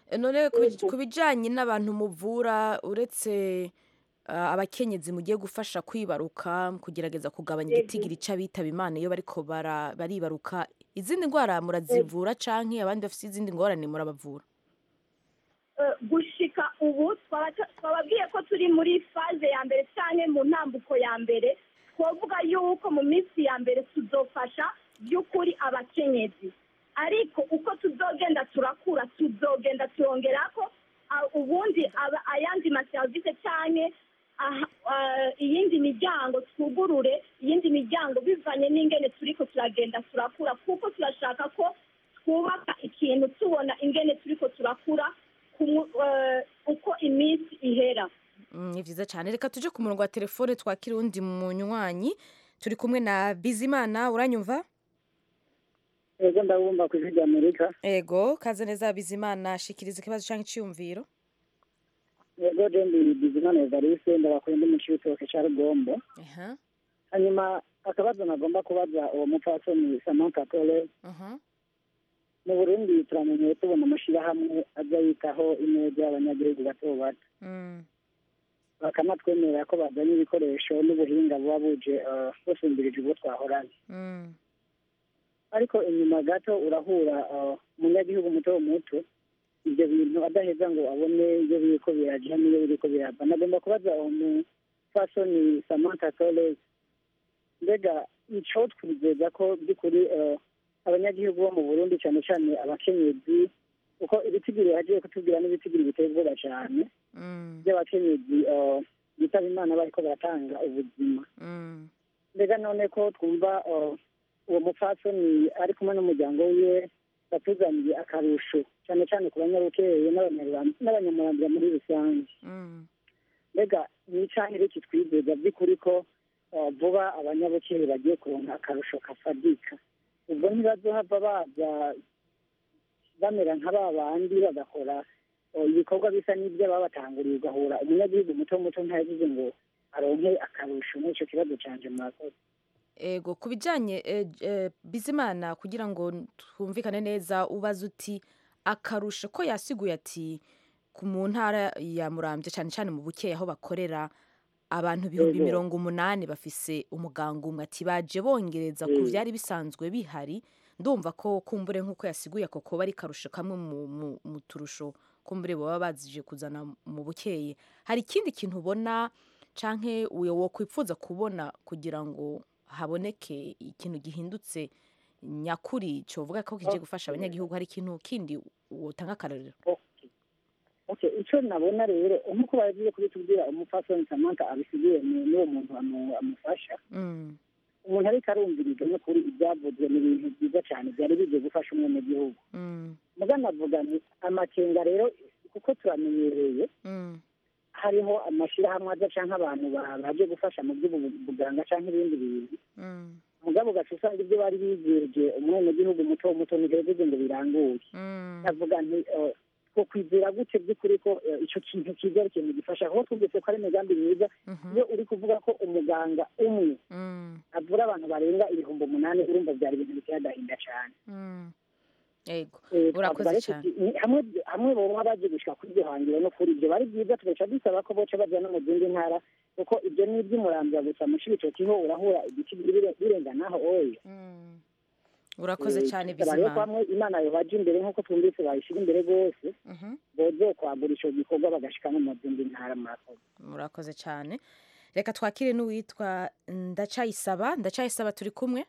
none ku bij- ku bijyanye n'abantu muvura uretse ah, abakenyezi mugiye gufasha kwibaruka kugerageza kugabanya Yego. igitigiri c'abitaba imana iyo bariko bara- baribaruka izindi ndwara murazivura canke abandi bafite izindi ngorane murabavura Eh, gushika ubu twaba- twababwiye ko turi muri faze ya mbere cyane mu ntambuko ya mbere twavuga yuko mu minsi ya mbere tuzofasha by'ukuri abakenyezi ariko uko tuzogenda turakura tuzogenda turongera ko ah, ubundi aba- ayandi maserivisi cyane aha- ah, iyindi miryango twugurure iyindi miryango bivanye n'ingene turiko turagenda turakura kuko turashaka ko twubaka ikintu tubona ingene turiko turakura kumu- eh, uko iminsi ihera Mm, ni vyiza cyane reka tuje ku murongo wa telefone twakira uwundi munywanyi turi kumwe na bizimana uranyumva ego ndabumva ku ijwi ry'amerika ego kaze neza bizimana shikiriza ikibazo canke iciyumviro ego je ndi bizimana evariste ndabakuye ndi mu cibitoke ca rugombo Aha, hanyuma akabazo nagomba kubaza uwo mupfasoni samantha tole aha. mu burundi turamenyeye tubona amashirahamwe aza yitaho ineza y'abanyagihugu bato bato Mm, bakanatwemerera ko bazanye ibikoresho n'ubuhinga buba buje eh, busumbirije ubwo twahoranye mm, ariko inyuma gato urahura eh, umunyagihugu muto muto ibyo bintu adaheza ngo abone ibyo biriko biraja n'iyo biriko birava nagomba kubaza uwo mupfasoni samantha toles mbega ico twizeza ko by'ukuri eh, abanyagihugu bo mu burundi cyane cyane abakenyezi kuko ibitigiri yagiye kutubwira n'ibitigiri biteye ubwoba cyane mm, by'abakenyezi eh, bitaba imana bariko baratanga ubuzima mm. mbega none ko twumva eh, uwo mupfasoni ari kumwe n'umuryango wiwe batuzaniye akarusho cyane cyane ku banyabukeye n'abanyarwanda n'abanyamurambira muri rusange Mm. mbega ni icahire iki twizeza by'ukuri ko eh, vuba abanyabukeye bagiye kuronka akarusho kafadika ubwo ntibazohava baza bamera nka ba bandi bagakora eh, ibikorwa bisa n'ibyo babatanguriye ugahura umunyagihugu muto muto ntayagize ngo aronke akarusho muri ico kibazo canje murakoze ego ku bijyanye eh, eh, bizimana kugira ngo twumvikane neza ubaza uti akarusho ko yasiguye ati ku mu ntara ya murambye cyane cyane mu bukeya aho bakorera abantu ibihumbi Yego. mirongo umunani bafise umuganga umwe ati baje bongereza ku Mm. byari bisanzwe bihari ndumva ko kumbure nk'uko yasiguye ako koba ari karusho kamwe mu, mu, mu turusho kumbure baba bazije kuzana mu bukeye hari ikindi kintu ubona canke uyo wokwipfuza kubona kugira ngo haboneke ikintu gihindutse nyakuri covuga ko kije gufasha abanyagihugu hari ikintu kindi wotanga akarorero okay icyo nabona rero nk'uko bagiye kubitubwira umupfasoni samantha abisigiye ni n'uwo muntu amu- amufasha Mm, umuntu ariko arumviriza no kuri ibyavuzwe ni ibintu byiza cyane byari bigiye gufasha umwenegihugu mm, mugana avuga ni amakenga rero kuko turamenyereye mm, hariho amashyirahamwe aza cyangwa abantu ba- baje gufasha mu by'ubuganga cyangwa ibindi bintu mm, mugabo ugaca usanga ibyo bari bizeje umwenegihugu muto muto ntibivuze ngo biranguye mm, ndavuga nti eh, two kwizera gute by'ukuri ko eh, ico kintu kiza ari ikintu gifasha kuko twumvise ko ari imigambi myiza mhm, iyo uri kuvuga ko umuganga umwe mm, avura abantu barenga ibihumbi umunani urumva byari ibintu biteye agahinda cyane mm. ego Eh, urakoze twavuga rero cyane tuti, ni- hamwe hamwe boba baje gushika kuri iryo hangiro no kuri ibyo bari byiza tugaca dusaba ko boca baja no mu zindi ntara kuko ibyo ni iby'umurambya gusa mu cibitoki ho urahura igiti bire- birenganaho oya Mm. urakoze cyane Bisaba rero ko bizimana hamwe imana yobaja imbere nk'uko twumvise bayishira imbere rwose Mhm, boze kwagura ico gikorwa bagashika no mu zindi ntara murakoze murakoze cyane reka twakire n'uwitwa ndacayisaba ndacayisaba turi kumwe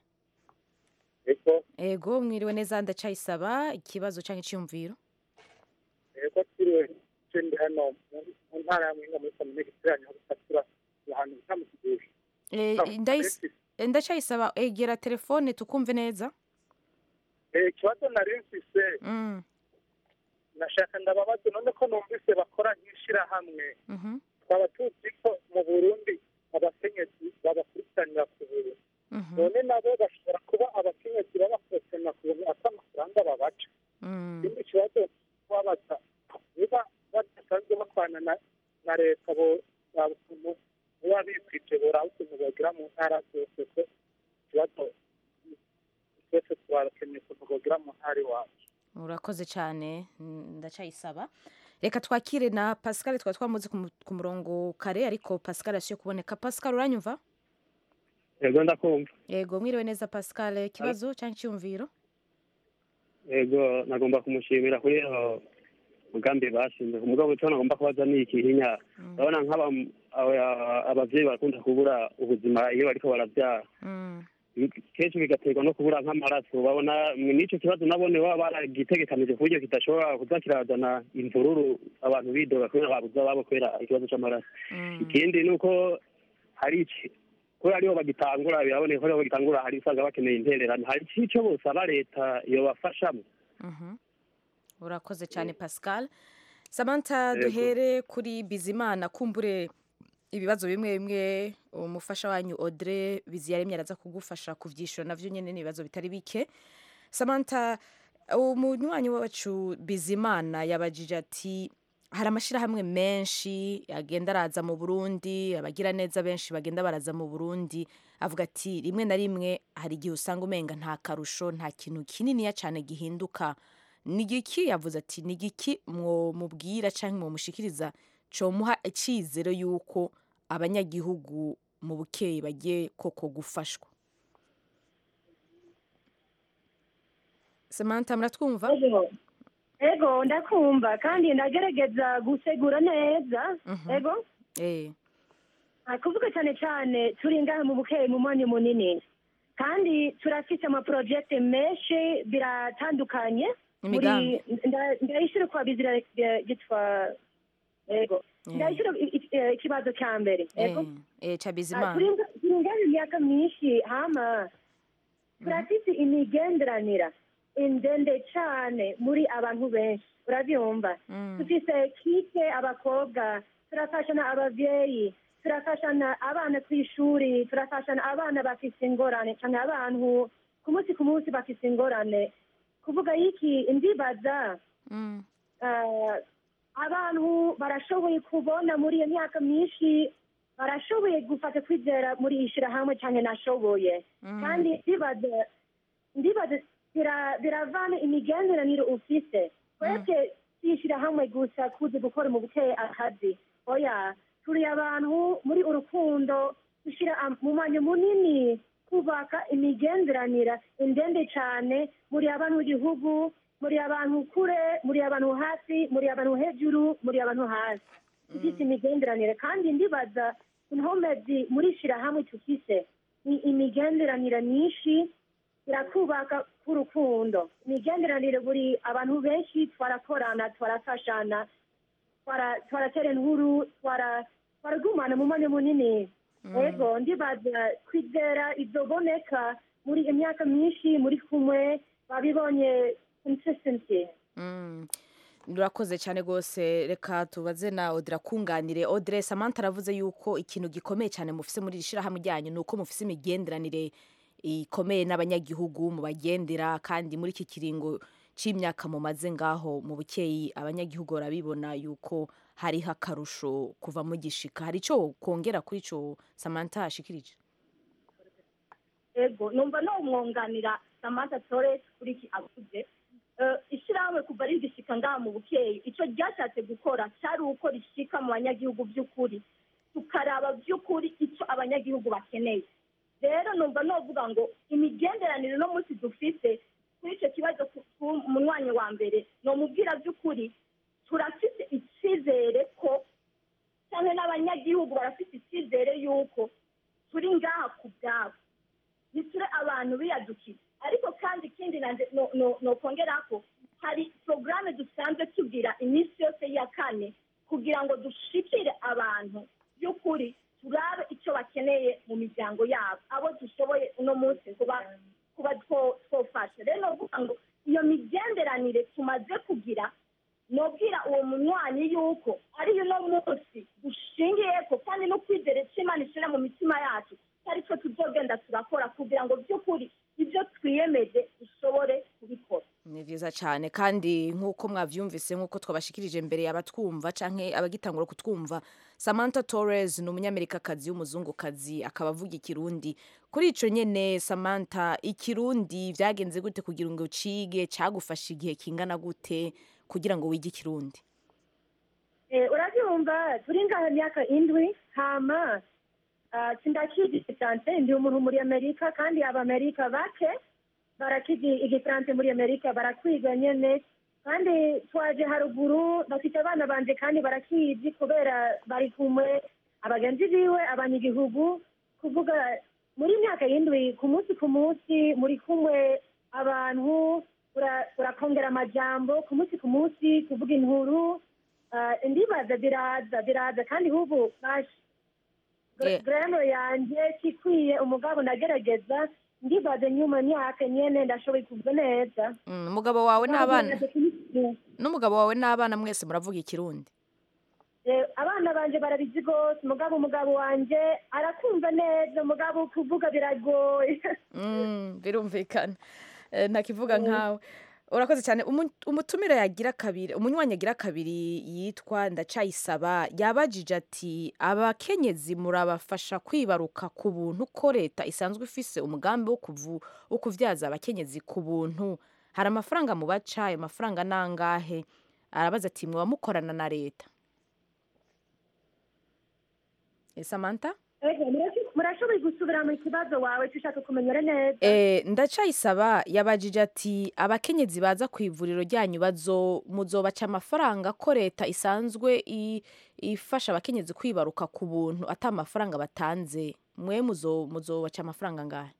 eko ego mwiriwe neza ndacayisaba ikibazo cyangwa icyiyumviro eko turiwe je ndi hano mu- mu ntara ya muhinga muri komine giteranye aho gusatura ahantu bita mu kigoshi Eh, ndayis- ndacayisaba egera telefone tukumve neza ikibazo nari mfise Mm, nashaka ndababaza none ko numvise bakora nk'ishirahamwe mhm, twaba tuzi ko mu burundi abakenyezi babakurikiranira ku buntu mhm, none nabo bashobora kuba abakenyezi babakurikiranira ku buntu ata amafaranga babaca mm. ikindi kibazo kubabaza niba badasanzwe bakwana na na leta bo baba ukuntu biba bikwije boraba ukuntu bogira mu ntara zose ko ikibazo twese turakeneye ukuntu bogira mu ntara iwacu urakoze cyane Mm, ndacayisaba reka twakire na pascal twari twamuze ku mu- ku murongo kare ariko pascal yasuye kuboneka pascal uranyumva yego ndakumva yego mwiriwe neza pascal ikibazo cyangwa icyumviro yego nagomba kumushimira kuri iyo mugambi bashinze umugabo icyo nagomba kubaza ni ikihinya urabona nk'aba aba- abavyeyi barakunda kubura ubuzima iyo bariko baravyara kenshi bigaterwa no kubura nk'amaraso babona mwe n'icyo kibazo nabone baba baragitegekanije ku buryo kidashobora kuza kirazana imvururu abantu bidoga kubera babuze ababo kubera ikibazo c'amaraso ikindi ni uko hari iki kubera ariho bagitangura biraboneka ko ariho bagitangura hari usanga bakeneye intererano hari icyo bosaba leta yobafashamo Mhm. urakoze cyane pascal samantha Yego. duhere kuri bizimana kumbure ibibazo bimwe bimwe umufasha wanyu audrey biziyaremye araza kugufasha kuvyishura navyo nyene ni ibibazo bitari bike samantha umunywanyi wacu bizimana yabajije ati hari amashyirahamwe menshi agenda araza mu burundi abagira neza benshi bagenda baraza mu burundi avuga ati rimwe na rimwe hari igihe usanga umenga nta karusho nta kintu kininiya cyane gihinduka ni igiki yavuze ati ni igiki mubwira cyangwa mumushikiriza comuha icyizere y'uko abanyagihugu mu bukeyi bagiye koko gufashwa samantha muratwumva ego ndakumva kandi ndagerageza gusegura neza ego eh Ah, kuvuga cyane cyane turi ngaha mu bukeyi mu mwanya munini kandi turafite amaporojekite menshi biratandukanye Imigambi. nda- ndayishyura kwa bizira eh, gitwa ego Eh. ndayishyura i- i- eh, ikibazo cya mbere ego eh cha Ah, bizimana turi nga- turi ngaha imyaka myinshi hama turafite imigenderanira indende cyane muri abantu benshi urabyumva dufite kike abakobwa turafashana ababyeyi turafashana abana ku ishuri turafashana abana bafite ingorane cyane abantu ku munsi ku munsi bafite ingorane kuvuga iki ndibaza ah, abantu barashoboye kubona muri iyo myaka myinshi barashoboye gufata kwizera muri iyi shyirahamwe cyane nashoboye kandi ndibaza ndibaza bira- biravana imigenderanire ufise twebwe tuyishyira hamwe gusa kuzi gukora mu bukeye akazi oya turi abantu muri urukundo dushyira am- mu mwanya munini kubaka imigenderanire indende cyane muri abantu b'igihugu muri abantu kure muri abantu hasi muri abantu hejuru muri abantu hasi dufite imigenderanire kandi ndibaza inkomezi muri shyirahamwe tufise ni imigenderanire myinshi irakubaka k'urukundo imigenderanire buri abantu benshi twarakorana twarafashana twara- twaratera inkuru twara- twaragumana mu mwanya munini ego ndibaza kwizera izoboneka muri imyaka myinshi muri kumwe babibonye consistency Mm. Urakoze cyane rwose reka tubaze na Audrey akunganire Audrey Samantha aravuze yuko ikintu gikomeye cyane mufise muri iri shyirahamwe ryanyu ni uko mufise imigenderanire ikomeye n'abanyagihugu mubagendera kandi muri iki kiringo c'imyaka mumaze ngaho mu bukeyi abanyagihugu barabibona yuko hariho akarusho kuva mugishika hari ico kongera kuri ico Samantha ashikirije ego numva no umwunganira samantha torres kuri iki avuze Eh, ishyirahamwe kuva rigishika ngaha mu bukeyi icyo ryashatse gukora cyari uko rishika mu banyagihugu by'ukuri tukaraba by'ukuri icyo abanyagihugu bakeneye rero numva novuga ngo imigenderanire no munsi dufite kuri icyo kibazo ku- ku munywanyi wa mbere nomubwira by'ukuri turafite icyizere ko cyane n'abanyagihugu barafite icyizere y'uko turi ngaha ku bwabo ntiture abantu biyadukiza ariko kandi ikindi nanje no- no- nokongera ko hari porogaramu dusanzwe tugira iminsi yose ya kane kugira ngo dushikire abantu by'ukuri turabe icyo bakeneye mu miryango yabo abo dushoboye uno munsi kuba kuba two- twofasha rero novuga ngo iyo migenderanire tumaze kugira nobwira uwo munywanyi yuko ari uno munsi dushingiyeko kandi no kwizera icyo imana ishyira mu mitima yacu ari cyo tuzogenda turakora kugira ngo by'ukuri ibyo twiyemeje dushobore kubikora ni byiza cyane kandi nk'uko mwabyumvise nk'uko twabashikirije mbere abatwumva canke abagitangura kutwumva Samantha Torres ni umunyamerikakazi w'umuzungukazi akaba avuga ikirundi kuri ico nyene Samantha ikirundi vyagenze gute kugira ngo ucige cagufasha igihe kingana gute kugira ngo wige ikirundi Eh, urabyumva turi ngaha imyaka indwi hama ah, sindakizi igifaransa ndi umuntu muri amerika kandi abamerika bake barakizi igifaransa muri amerika barakwiga nyene kandi twaje haruguru bafite abana banje kandi barakizi kubera bari kumwe abagenzi biwe abanyagihugu kuvuga muri myaka y'indwi ku munsi ku munsi muri kumwe abantu ura- urakongera amajambo ku munsi ku munsi kuvuga inkuru Ah, ndibaza biraza biraza kandi ubu bash Eh. grano yanje kikwiye umugabo ndagerageza ndibaza nyuma myaka nyene ndashoboye kuvuga neza Mm, umugabo wawe n'abana n'umugabo wawe n'abana mwese muravuga ikirundi Eh, abana banje barabizi rwose umugabo umugabo wanje arakumva neza umugabo kuvuga biragoye Mm, birumvikana Eh, ntakivuga nkawe urakoze cyane Umu- umutumire yagira kabiri umunywanyi yagira kabiri yitwa ndacayisaba yabajije ati abakenyezi murabafasha kwibaruka ku buntu ko leta isanzwe ifise umugambi wo kuvu wo kuvyaza abakenyezi ku buntu hari amafaranga mubaca ayo mafaranga nangahe arabaza ati mwaba mukorana na leta Eh, Samantha Ego, murashi- murashoboye gusubira mu kibazo wawe tushaka kumenyera neza Eh, ndacayisaba yabajije ati abakenyezi baza ku ivuriro ryanyu bazo muzobaca amafaranga ko leta isanzwe i- ifasha abakenyezi kwibaruka ku buntu ata amafaranga batanze mwe muzo muzobaca amafaranga ngahe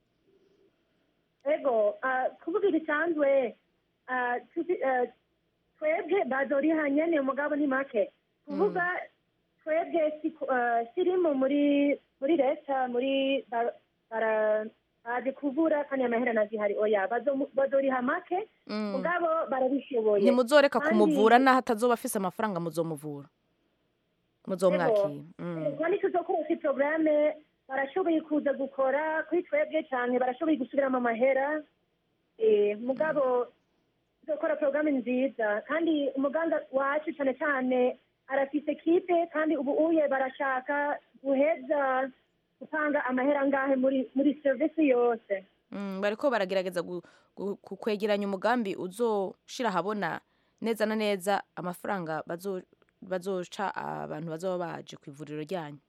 ego ah, kuvuga ibisanzwe ah, tuzi- ah, twebwe bazoriha nyene umugabo ni make kuvuga twebwe si- ah, sirimo muri muri leta muri ba- bara- bazi kuvura kandi amahera nazihari oya bazo- bazoriha make Mm. mugabo barabishoboye ntimuzoreka Kandi- kumuvura n'aho atazoba afise amafaranga muzomuvura muzomwakira Mm. kandi tuzokoresha porogaramu barashoboye kuza gukora kuri twebwe cyane barashoboye gusubiramo amahera Eh, mugabo tuzokora porogaramu nziza kandi umuganga wacu cyane cyane arafise kipe kandi ubu uye barashaka guheza gutanga amahera angahe muri muri serivisi yose Mm, bariko baragerageza gu- gu- ku- kwegeranya umugambi uzoshira ahabona neza na neza amafaranga bazo- bazoca abantu bazoba baje ku ivuriro ryanyu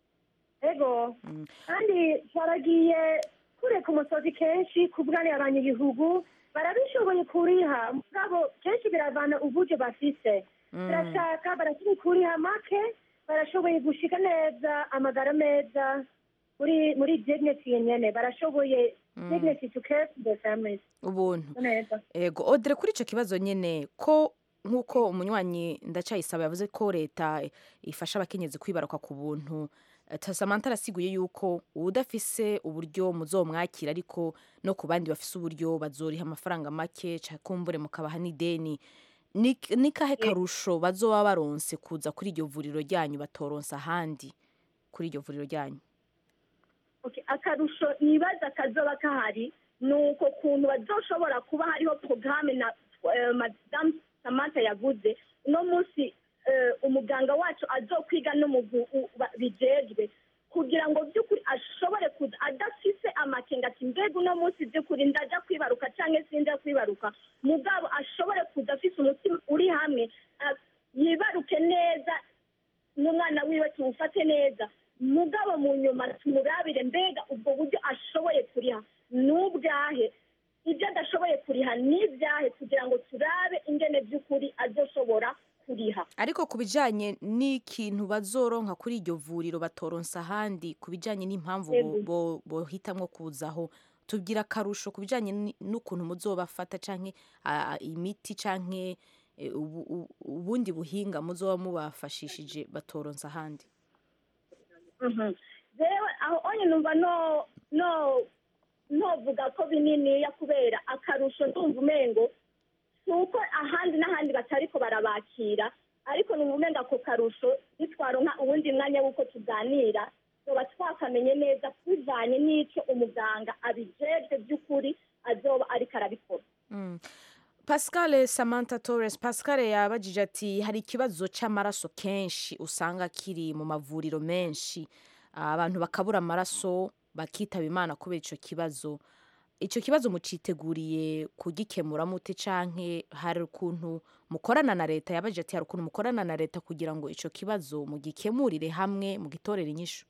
ego kandi twaragiye kure ku musozi kenshi kubwanira abanyagihugu barabishoboye kuriha mugabo kenshi biravana uburyo bafise Mm. barashaka barashoboye kuriha make barashoboye gushika neza amagara meza muri muri dignity nyene barashoboye Mm. dignity to care for their families ubuntu neza ego odere kuri ico kibazo nyene ko nk'uko umunywanyi ndacayisaba yavuze ko leta ifasha abakenyezi kwibaruka ku buntu Eh, Samantha arasiguye yuko udafise uburyo muzomwakira ariko no ku bandi bafise uburyo bazoriha amafaranga make ca kumbure mukabaha n'ideni ni ni kahe karusho bazoba baronse kuza kuri iryo vuriro ryanyu batoronsa ahandi kuri iryo vuriro ryanyu Okay, akarusho nibaza kazoba kahari ni uko kuntu bazoshobora kuba hariho porogaramu na eh, madamu samantha yaguze uno munsi eh, umuganga wacu azokwiga n'umugu u- ba- bijejwe kugira ngo by'ukuri ashobore kuza adafise amakenga ati mbega uno munsi by'ukuri ndaja kwibaruka cyangwa sinja kwibaruka mugabo ashobore kuza afise umutima uri hamwe ah, yibaruke neza n'umwana wiwe tuwufate neza mugabo mu nyuma tumurabire mbega ubwo buryo ashoboye kuriha n'ubwahe ibyo adashoboye kuriha n'ibyahe kugira ngo turabe ingene by'ukuri azoshobora kuriha ariko ku bijanye n'ikintu bazoronka kuri iryo vuriro batoronsa ahandi ku bijanye n'impamvu bo- Yego. bo- bohitamwo kuzaho tubwira akarusho ku bijanye ni- n'ukuntu muzobafata canke ah, imiti canke eh, ubu- ubu- ubundi buhinga muzoba mubafashishije batoronsa ahandi Mhm. jewe aho onye numva no no novuga ko bininiya kubera akarusho ndumva umengo si uko ahandi n'ahandi batariko barabakira ariko numva umenga ako karusho nitwaronka uwundi mwanya w'uko tuganira tuba twakamenye neza bivanye n'ico umuganga abijejwe by'ukuri azoba ariko arabikora Mm. Pascal Samantha Torres Pascal yabajije ati hari ikibazo c'amaraso kenshi usanga kiri mu mavuriro menshi abantu bakabura amaraso bakitaba imana kubera ico kibazo icyo kibazo muciteguriye kugikemura mute canke hari ukuntu mukorana na leta yabaje ati hari ukuntu mukorana na leta kugira ngo ico kibazo mugikemurire hamwe mugitorere inyishu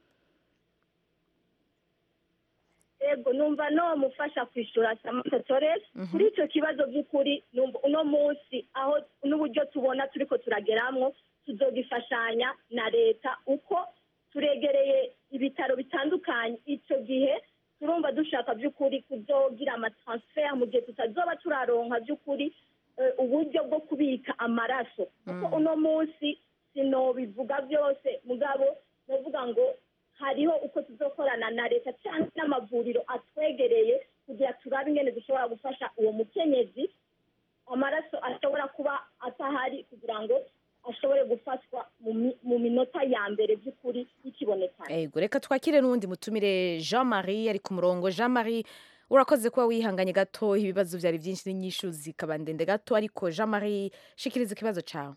ego numva no mufasha kwishura samantha torres kuri icyo kibazo by'ukuri numva uno munsi aho n'uburyo tubona turiko turageramwo tuzogifashanya na leta uko turegereye ibitaro bitandukanye icyo gihe turumva dushaka by'ukuri kuzogira amatransfer mu gihe tutazoba turaronka by'ukuri eh, uburyo bwo kubika amaraso kuko uno munsi sinobivuga byose mugabo novuga ngo hariho uko tuzokorana na leta cyangwa n'amavuriro atwegereye kugira turabe ingene dushobora gufasha uwo mukenyezi amaraso ashobora kuba atahari kugira ngo ashobore gufatwa mu mi- mu minota ya mbere by'ukuri y'ikibonekana ego reka twakire n'uwundi mutumire jean marie ari ku murongo jean marie urakoze kuba wihanganye gato ibibazo byari byinshi n'inyishu zikaba ndende gato ariko jean marie shikiriza ikibazo cyawe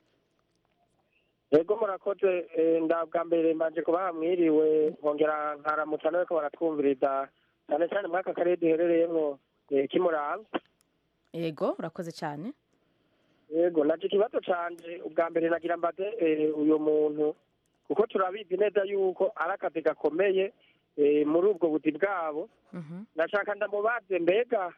yego murakoze eh, nda bwa mbere mbanje kubaha mwiriwe nkongera nkaramutsa nawe ko baratwumviriza cyane cyane muri aka karere duherereyemo eh, k'umurambi ego urakoze cyane yego naje ikibazo canje ubwa mbere nagira mbate eh, uyu muntu kuko turabizi neza yuko ari akazi gakomeye eh, muri ubwo buzi bwabo ndashaka ndamubaze mbega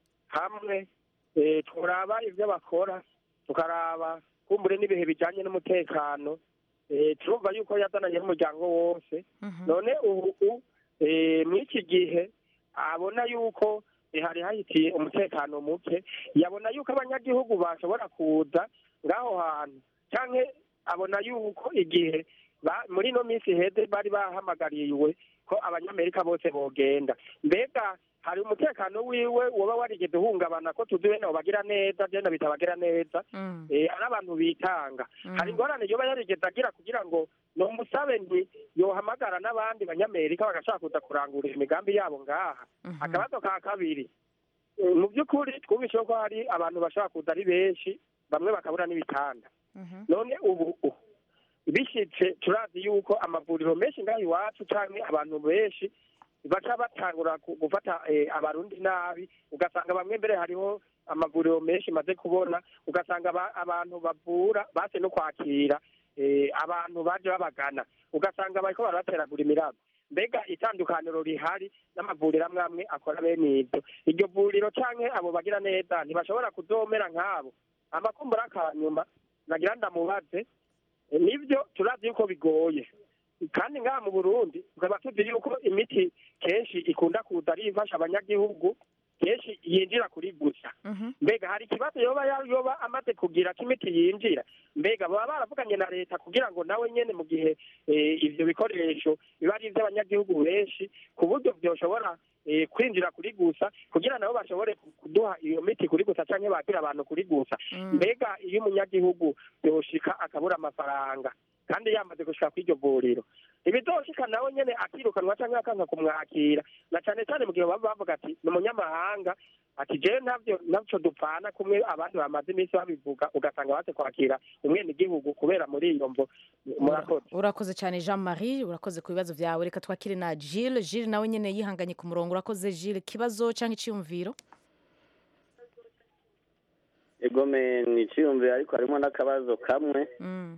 hamwe eh, turaba ibyo bakora tukaraba kumbure n'ibihe bijanye n'umutekano eh, turumva yuko yazananye n'umuryango wose none ubu eh, mw'iki gihe abona yuko eh, hari hahitiye umutekano muke yabona yuko abanyagihugu bashobora kuza ngaho hantu canke abona yuko igihe ba- muri ino minsi iheze bari bahamagariwe ko abanyamerika bose bogenda mbega hari umutekano wiwe woba warigeze uhungabana ko tuzi bene abo bagira neza jenda bita bagira neza eh, ari abantu bitanga hari ingorane yoba yarigeze agira kugira ngo nomusabe nti yohamagara n'abandi banyamerika bagashaka kuza kurangura imigambi yabo ngaha akabazo ka kabiri Eh, mu by'ukuri twumvise ko hari abantu bashobora kuza ari benshi bamwe bakabura n'ibitanda none ubu u- bishitse turazi yuko amavuriro menshi ngaho iwacu canke abantu benshi baca batangura ku- gufata eh, abarundi nabi ugasanga bamwe mbere hariho amavuriro menshi maze kubona ugasanga aba- abantu bavura base no kwakira eh, abantu baje babagana ugasanga bariko barabateragura imirabo mbega itandukaniro rihari n'amavuriro amwe amwe akora bene ibyo iryo vuriro canke abo bagira neza ntibashobora kuzomera nk'abo amakumbura akanyuma nagira ndamubaze Eh, nibyo turazi yuko bigoye kandi ngaha mu burundi tukaba tuzi yuko imiti kenshi ikunda kuza ari ifasha abanyagihugu kenshi yinjira kuri gusa mbega hari ikibazo yoba ya- yoba amaze kugira ko imiti yinjira mbega baba baravuganye na leta kugira ngo nawe nyene mu gihe eh, ivyo bikoresho biba ari ivy'abanyagihugu benshi ku buryo vyoshobora eh, kwinjira kuri gusa kugira nabo bashobore ku- kuduha iyo miti kuri gusa canke bakira abantu kuri gusa mbega iyo umunyagihugu yoshika akabura amafaranga kandi yamaze gushika kw'iryo vuriro ibizoshika nawe nyene akirukanwa canke akanka kumwakira na cane cane mu gihe baba bavuga ati ni umunyamahanga ati jewe ntavyo navyo dupfana kumwe abandi bamaze iminsi babivuga ugasanga baze kwakira umwenegihugu kubera muri iyo mvo murakoze urakoze cyane jean marie urakoze ku bibazo byawe reka twakire na gilles gilles nawe nyine yihanganye ku murongo urakoze gilles ikibazo cyangwa icyiyumviro egome ni iciyumviro ariko harimo n'akabazo kamwe Mm.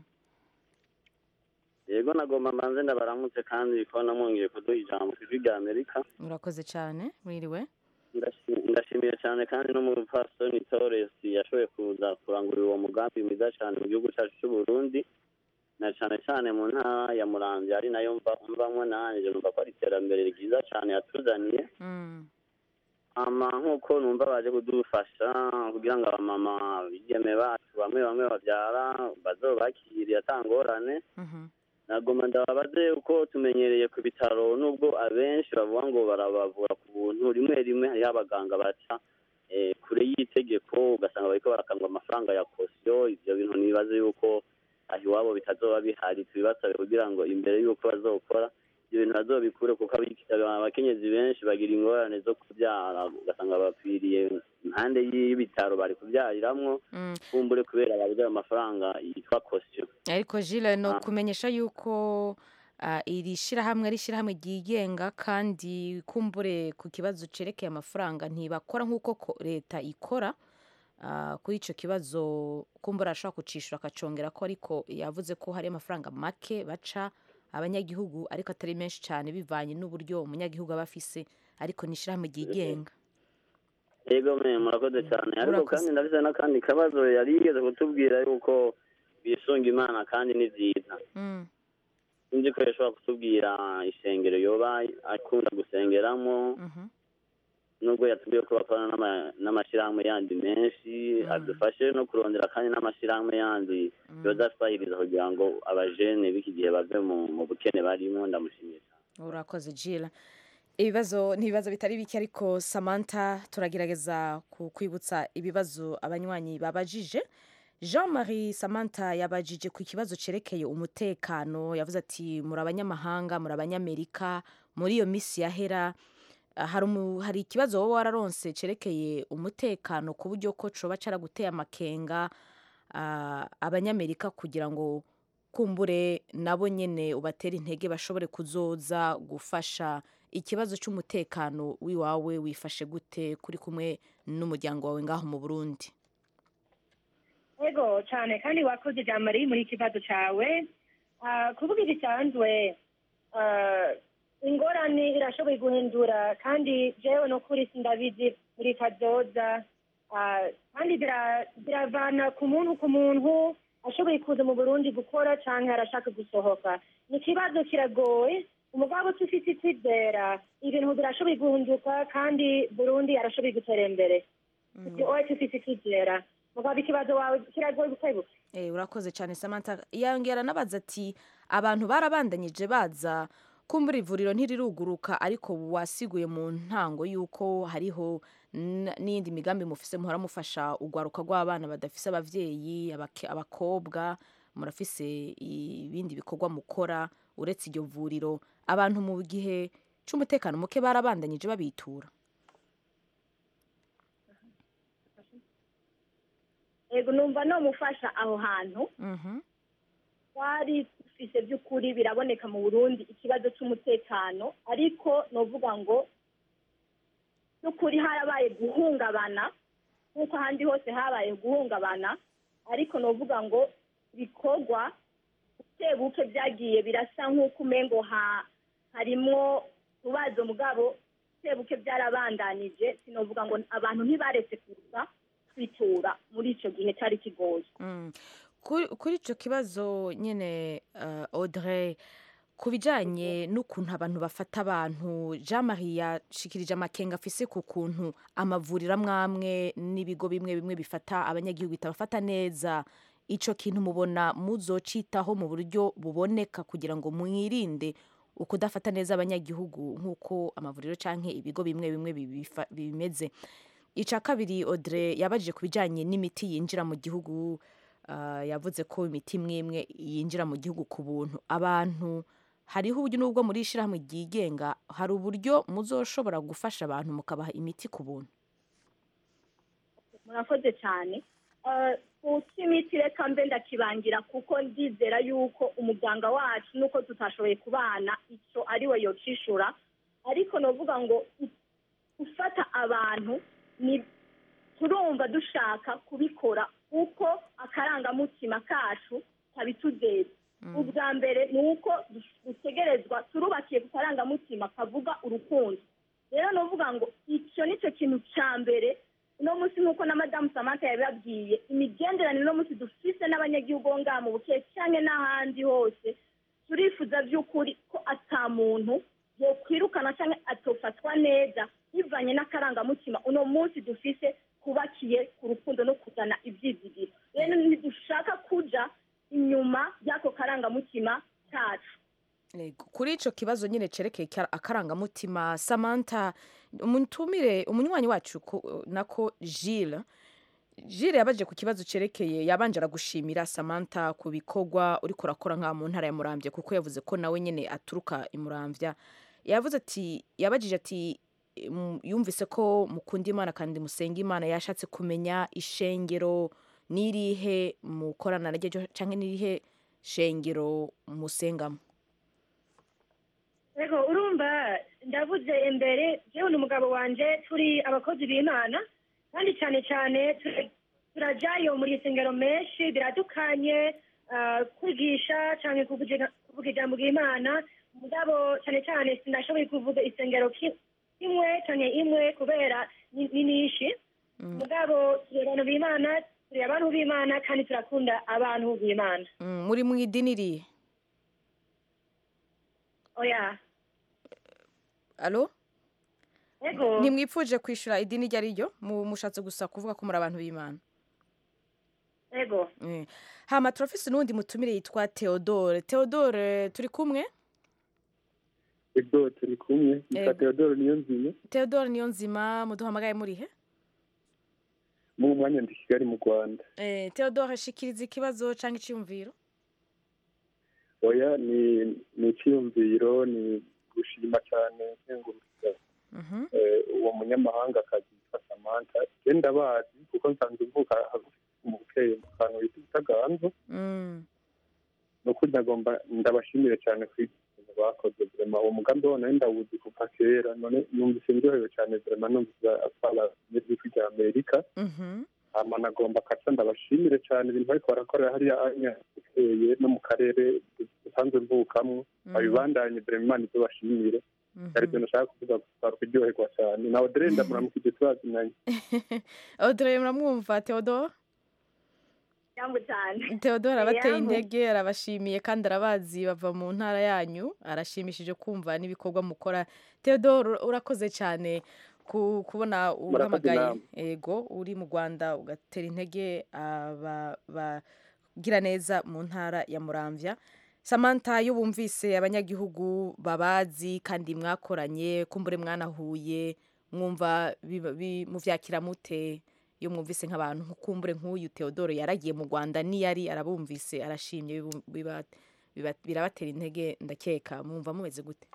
yego nagomba mbanze ndabaramutse kandi ko namwongeye kuduha ijambo ku ijwi rya amerika urakoze cyane mwiriwe Ndashi- ndashimiye cyane kandi n'umupfasoni torres yashoboye kuza kurangurira uwo mugambi mwiza cyane mu gihugu cyacu cy'u burundi na cyane cyane mu ntara ya muramvya ari nayo mva- mvamwo nanje numva ko ari iterambere ryiza cyane yatuzaniye ama nk'uko numva baje kudufasha kugira ngo abamama bigeme bacu bamwe bamwe babyara bazobakiriye atangorane nagoma ndababaze uko tumenyereye ku bitaro nubwo abenshi bavuga ngo barabavura ku buntu rimwe rimwe hariho abaganga baca eh, kure y'itegeko ugasanga bariko barakangwa amafaranga ya kosiyo ivyo bintu nibaze yuko aho iwabo bitazoba bihari tubibasabe kugira ngo imbere y'uko bazokora ibyo bintu bazobikure kuko abiki- abakenyezi benshi bagira ingorane zo kubyara ugasanga bapfiriye impande y'ibitaro bari kubyariramwo kumbure kubera babuze ayo mafaranga yitwa kosiyo ariko gilles no Ah. kumenyesha yuko ah, iri shirahamwe ari shirahamwe ryigenga kandi kumbure ku kibazo cerekeye amafaranga ntibakora nk'uko ko- leta ikora Ah, kuri icyo kibazo kumbura ashobora kucishura akacongera ko ariko yavuze ko hari amafaranga make baca abanyagihugu ariko atari menshi cyane bivanye n'uburyo umunyagihugu aba afise ariko ni ishyirahamwe ryigenga yego me murakoze cyane ariko Murakoze. kandi ndafite n'akandi kabazo yari yigeze kutubwira yuko bisunga imana kandi ni byiza Mm. sinzi ko yashobora kutubwira ishengero yoba akunda gusengeramo nubwo yatubwiye ko bakorana n'ama- n'amashyirahamwe yandi menshi adufashe no kurondera kandi n'amashyirahamwe yandi yoza asahiriza kugira ngo abajene b'iki gihe bave mu mu bukene barimo ndamushimiye cyane urakoze jila ibibazo ni ibibazo bitari bike ariko samantha turagerageza ku- kwibutsa ibibazo abanywanyi babajije jean marie samantha yabajije ku kibazo cyerekeye umutekano yavuze ati muri abanyamahanga muri abanyamerika muri iyo minsi yahera ah, hari umu- hari ikibazo wowe wararonse cyerekeye umutekano ku buryo ko coba caraguteye amakenga ah, abanyamerika kugira ngo kumbure nabo nyene ubatera intege bashobore kuzoza gufasha ikibazo cy'umutekano w'iwawe wifashe gute kuri kumwe n'umuryango wawe ngaho mu burundi yego cyane kandi wakoze ijambo riri muri iki kibazo cyawe Ah, kuvuga igisanzwe ah, ingorane irashoboye guhindura kandi jewe no kuri sindabizi muri kazoza Ah, kandi bira- biravana ku muntu ku muntu ashoboye kuza mu burundi gukora cyangwa arashaka gusohoka ni ikibazo kiragoye umugabo tufite icyizera ibintu birashoboye guhinduka kandi burundi arashoboye gutera imbere ibyo oye tufite icyizera mugabo ikibazo wawe kiragoye gukebuka Eh, urakoze cyane samantha yongera anabaza ati abantu barabandanyije baza kumbura ivuriro ntiriruguruka ariko wasiguye mu ntango y'uko hariho n- n'iyindi migambi mufise muhora mufasha urwaruka rw'abana badafise abavyeyi abake- abakobwa murafise ibindi bikorwa mukora uretse iryo vuriro abantu mu gihe c'umutekano muke barabandanyije babitura yego numva nomufasha aho hantu twari dufise by'ukuri biraboneka mu burundi ikibazo cy'umutekano ariko novuga ngo by'ukuri harabaye guhungabana nk'uko ahandi hose habaye guhungabana ariko novuga ngo ibikorwa buke buke byagiye birasa nk'uko umengo ha harimwo utubazo mugabo buke buke byarabandanije sinovuga ngo abantu ntibaretse kuza kwitura muri icyo gihe cyari kigoye Mm. Kuri kuri icyo kibazo nyine uh, Audrey ku bijyanye n'ukuntu abantu bafata abantu jean marie yashikirije amakenga afise ku kuntu amavuriro amwe amwe n'ibigo bimwe bimwe bifata abanyagihugu bitabafata neza icyo kintu mubona muzocitaho mu buryo buboneka kugira ngo mwirinde ukudafata neza abanyagihugu nk'uko amavuriro cyangwa ibigo bimwe bimwe bibifa- bimeze icya kabiri Audrey yabajije ku bijyanye n'imiti yinjira mu gihugu ah, yavuze ko imiti imwe imwe yinjira mu gihugu ku buntu abantu hariho uburyo n'ubwo muri ishyirahamwe ryigenga hari uburyo muzoshobora gufasha abantu mukabaha imiti ku buntu murakoze cyane Eh, ku cy'imiti reka mbe ndakibangira kuko ndizera yuko umuganga wacu nuko tutashoboye kubana icyo ari we yocishura ariko novuga ngo i- gufata abantu ni turumva dushaka kubikora kuko akarangamutima kacu kabitugeza ubwa mbere ni uko du- dutegerezwa turubakiye ku karangamutima kavuga urukundo rero novuga ngo icyo nicyo kintu cya mbere uno munsi nk'uko na madamu samantha yabibabwiye imigenderanire uno munsi dufise n'abanyagihugu bo ngaha mu bukeye cyangwa n'ahandi hose turifuza by'ukuri ko ata muntu yokwirukana cyangwa atofatwa neza bivanye n'akarangamutima uno munsi dufise kubakiye ku rukundo no kuzana ibyizigiro rero ntidushaka kuja inyuma y'ako karangamutima kacu Yego, kuri icyo kibazo nyine cerekeye kara- akarangamutima samantha umutumire umunywanyi wacu ko- nako jile jile yabaje ku kibazo cerekeye yabanje aragushimira samantha ku bikorwa uriko urakora nka mu ntara ya muramvya kuko yavuze ko nawe nyine aturuka i muramvya yavuze ati yabajije ati "Mm, yumvise ko mukunda imana kandi musenga imana yashatse kumenya ishengero n'irihe mukorana naryo cyangwa n'irihe shengero musengamo Ego urumva ndavuze imbere jewe n'umugabo wanje turi abakozi b'Imana kandi cyane cyane tura- turajayo muri isengero menshi biradukanye ah, kwigisha cyane kuvuga kuvuga ijambo ry'Imana mugabo cyane cyane sinashoboye kuvuga isengero ki- kimwe cyane imwe kubera ni ni nishi mugabo turi abantu b'Imana turi abantu b'Imana kandi turakunda abantu b'Imana Mm, muri mu idini irihe oya alo ego ntimwipfuje kwishyura idini iryo ari ryo Mu- mushatse gusa kuvuga ko muri abantu b'imana ego Eh. hama turafise n'uwundi mutumire yitwa theodore theodore turi kumwe ego turi kumwe Ego. nitwa theodore niyo nzima theodore niyo nzima muduhamagaye murihe mu mwanya ndi kigali mu rwanda Eh, theodore shikiriza ikibazo cyangwa icyiyumviro oya ni ni icyiyumviro ni gushima cyane nkengurukira Mhm. eh, uwo munyamahanga akazi yitwa samantha je ndabazi kuko nsanzwe mvuka hagufi mu bukeye mu kantu bita ubutaganzwa Mm. ni ukuri ndagomba ndabashimire cyane ku ibintu bakoze vrema uwo mugambi wabo nari ndawuzi kuva kera none numvise ndyohewe cyane vrema numvise atwara n'ijwi rya amerika Mhm. hama nagomba kaca ndabashimire cyane ibintu bariko barakorera hariya anya bukeye no mu karere dusanzwe mvukamwo Mhm. babibandanye vrema imana izo bashimire ari byo nashaka kuvuga gusa kuryoherwa cyane nawe dore ndamuramukije tubazinanye audrey muramwumva theodore cyangwa cyane theodore abateye Yambu. intege arabashimiye kandi arabazi bava mu ntara yanyu arashimishije kumva n'ibikorwa mukora theodore urakoze cyane ku- kubona uhamagaye namwe. ego uri mu rwanda ugatera intege aba- bagira neza mu ntara ya muramvya samantha iyo bumvise abanyagihugu babazi kandi mwakoranye kumbure mwanahuye mwumva biba- bi- muvyakira mute iyo mwumvise nk'abantu nkukumbure nk'uyu theodore yaragiye mu rwanda niyari arabumvise arashimye bibu- biba- biba- birabatera intege ndakeka mwumva mumeze gute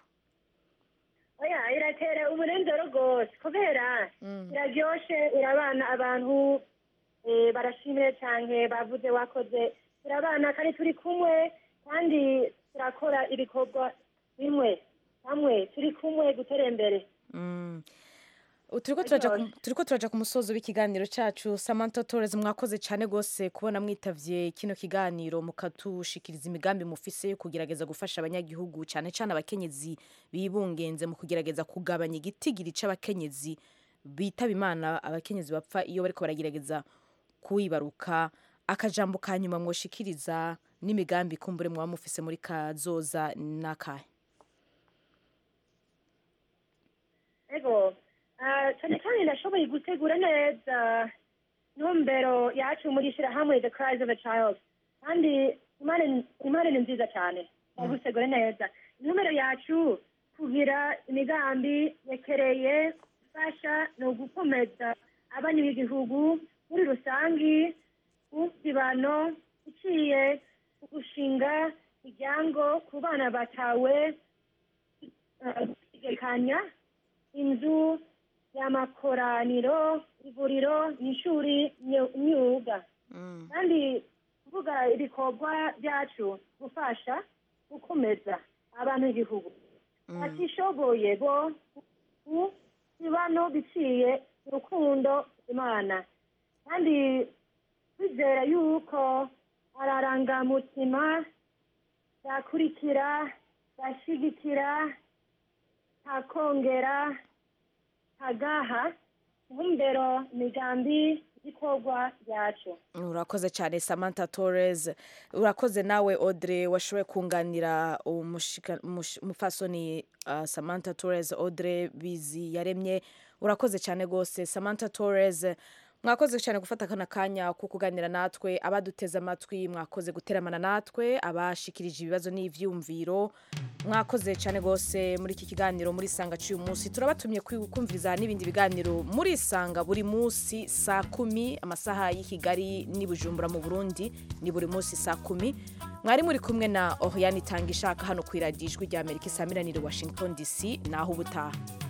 oya iratera umunezero rwose kubera iraryoshe urabana abantu eh, barashimye cyane bavuze wakoze turabana kandi turi kumwe kandi turakora ibikorwa bimwe hamwe turi kumwe gutera imbere Mm. U- turiko turaja ku- turiko turaja ku musozo w'ikiganiro cacu samantha torres mwakoze cyane rwose kubona mwitavye kino kiganiro mukatushikiriza imigambi mufise yo kugerageza gufasha abanyagihugu cyane cyane abakenyezi bibungenze mu kugerageza kugabanya igitigiri c'abakenyezi bitaba imana abakenyezi bapfa iyo bariko baragerageza kuyibaruka akajambo ka nyuma mwoshikiriza n'imigambi kumbure mwaba mufise muri kazoza n'akahe ego ah, cyane cyane ndashoboye gutegura neza ntumbero yacu muri shyirahamwe the cries of a child kandi imana ni- imana ni nziza cyane ndagutegura neza intumbero yacu kugira imigambi yekereye gufasha ni ugukomeza abana b'igihugu muri rusangi usibano iciye ku gushinga imiryango ku bana batawe ah, gutegekanya inzu y'amakoraniro ivuriro n'ishuri nyu- myuga kandi kuvuga ibikorwa byacu gufasha gukomeza abantu b'igihugu batishoboye bo ku bibano biciye urukundo imana kandi twizera yuko ararangamutima yakurikira yashigikira ntakongera ntagaha ntumbero imigambi y'ikorwa ryacu urakoze cyane samantha torres urakoze nawe audrey washoboye kunganira umushika- umush- umupfasoni uh, samantha torres audrey bizi yaremye urakoze cyane rwose samantha torres mwakoze cyane gufata akana kanya ko kuganira natwe abaduteze amatwi mwakoze guteramana natwe abashikirije ibibazo n'ivyumviro mwakoze cyane rwose muri iki kiganiro muri sanga cy'uyu munsi turabatumye kwi- kumviriza n'ibindi biganiro muri sanga buri munsi saa kumi amasaha y'i kigali n'i bujumbura mu burundi ni buri munsi saa kumi mwari muri kumwe na oriane itanga ishaka hano ku iradiyo ijwi rya amerika isaamiranire washington dc naho ubutaha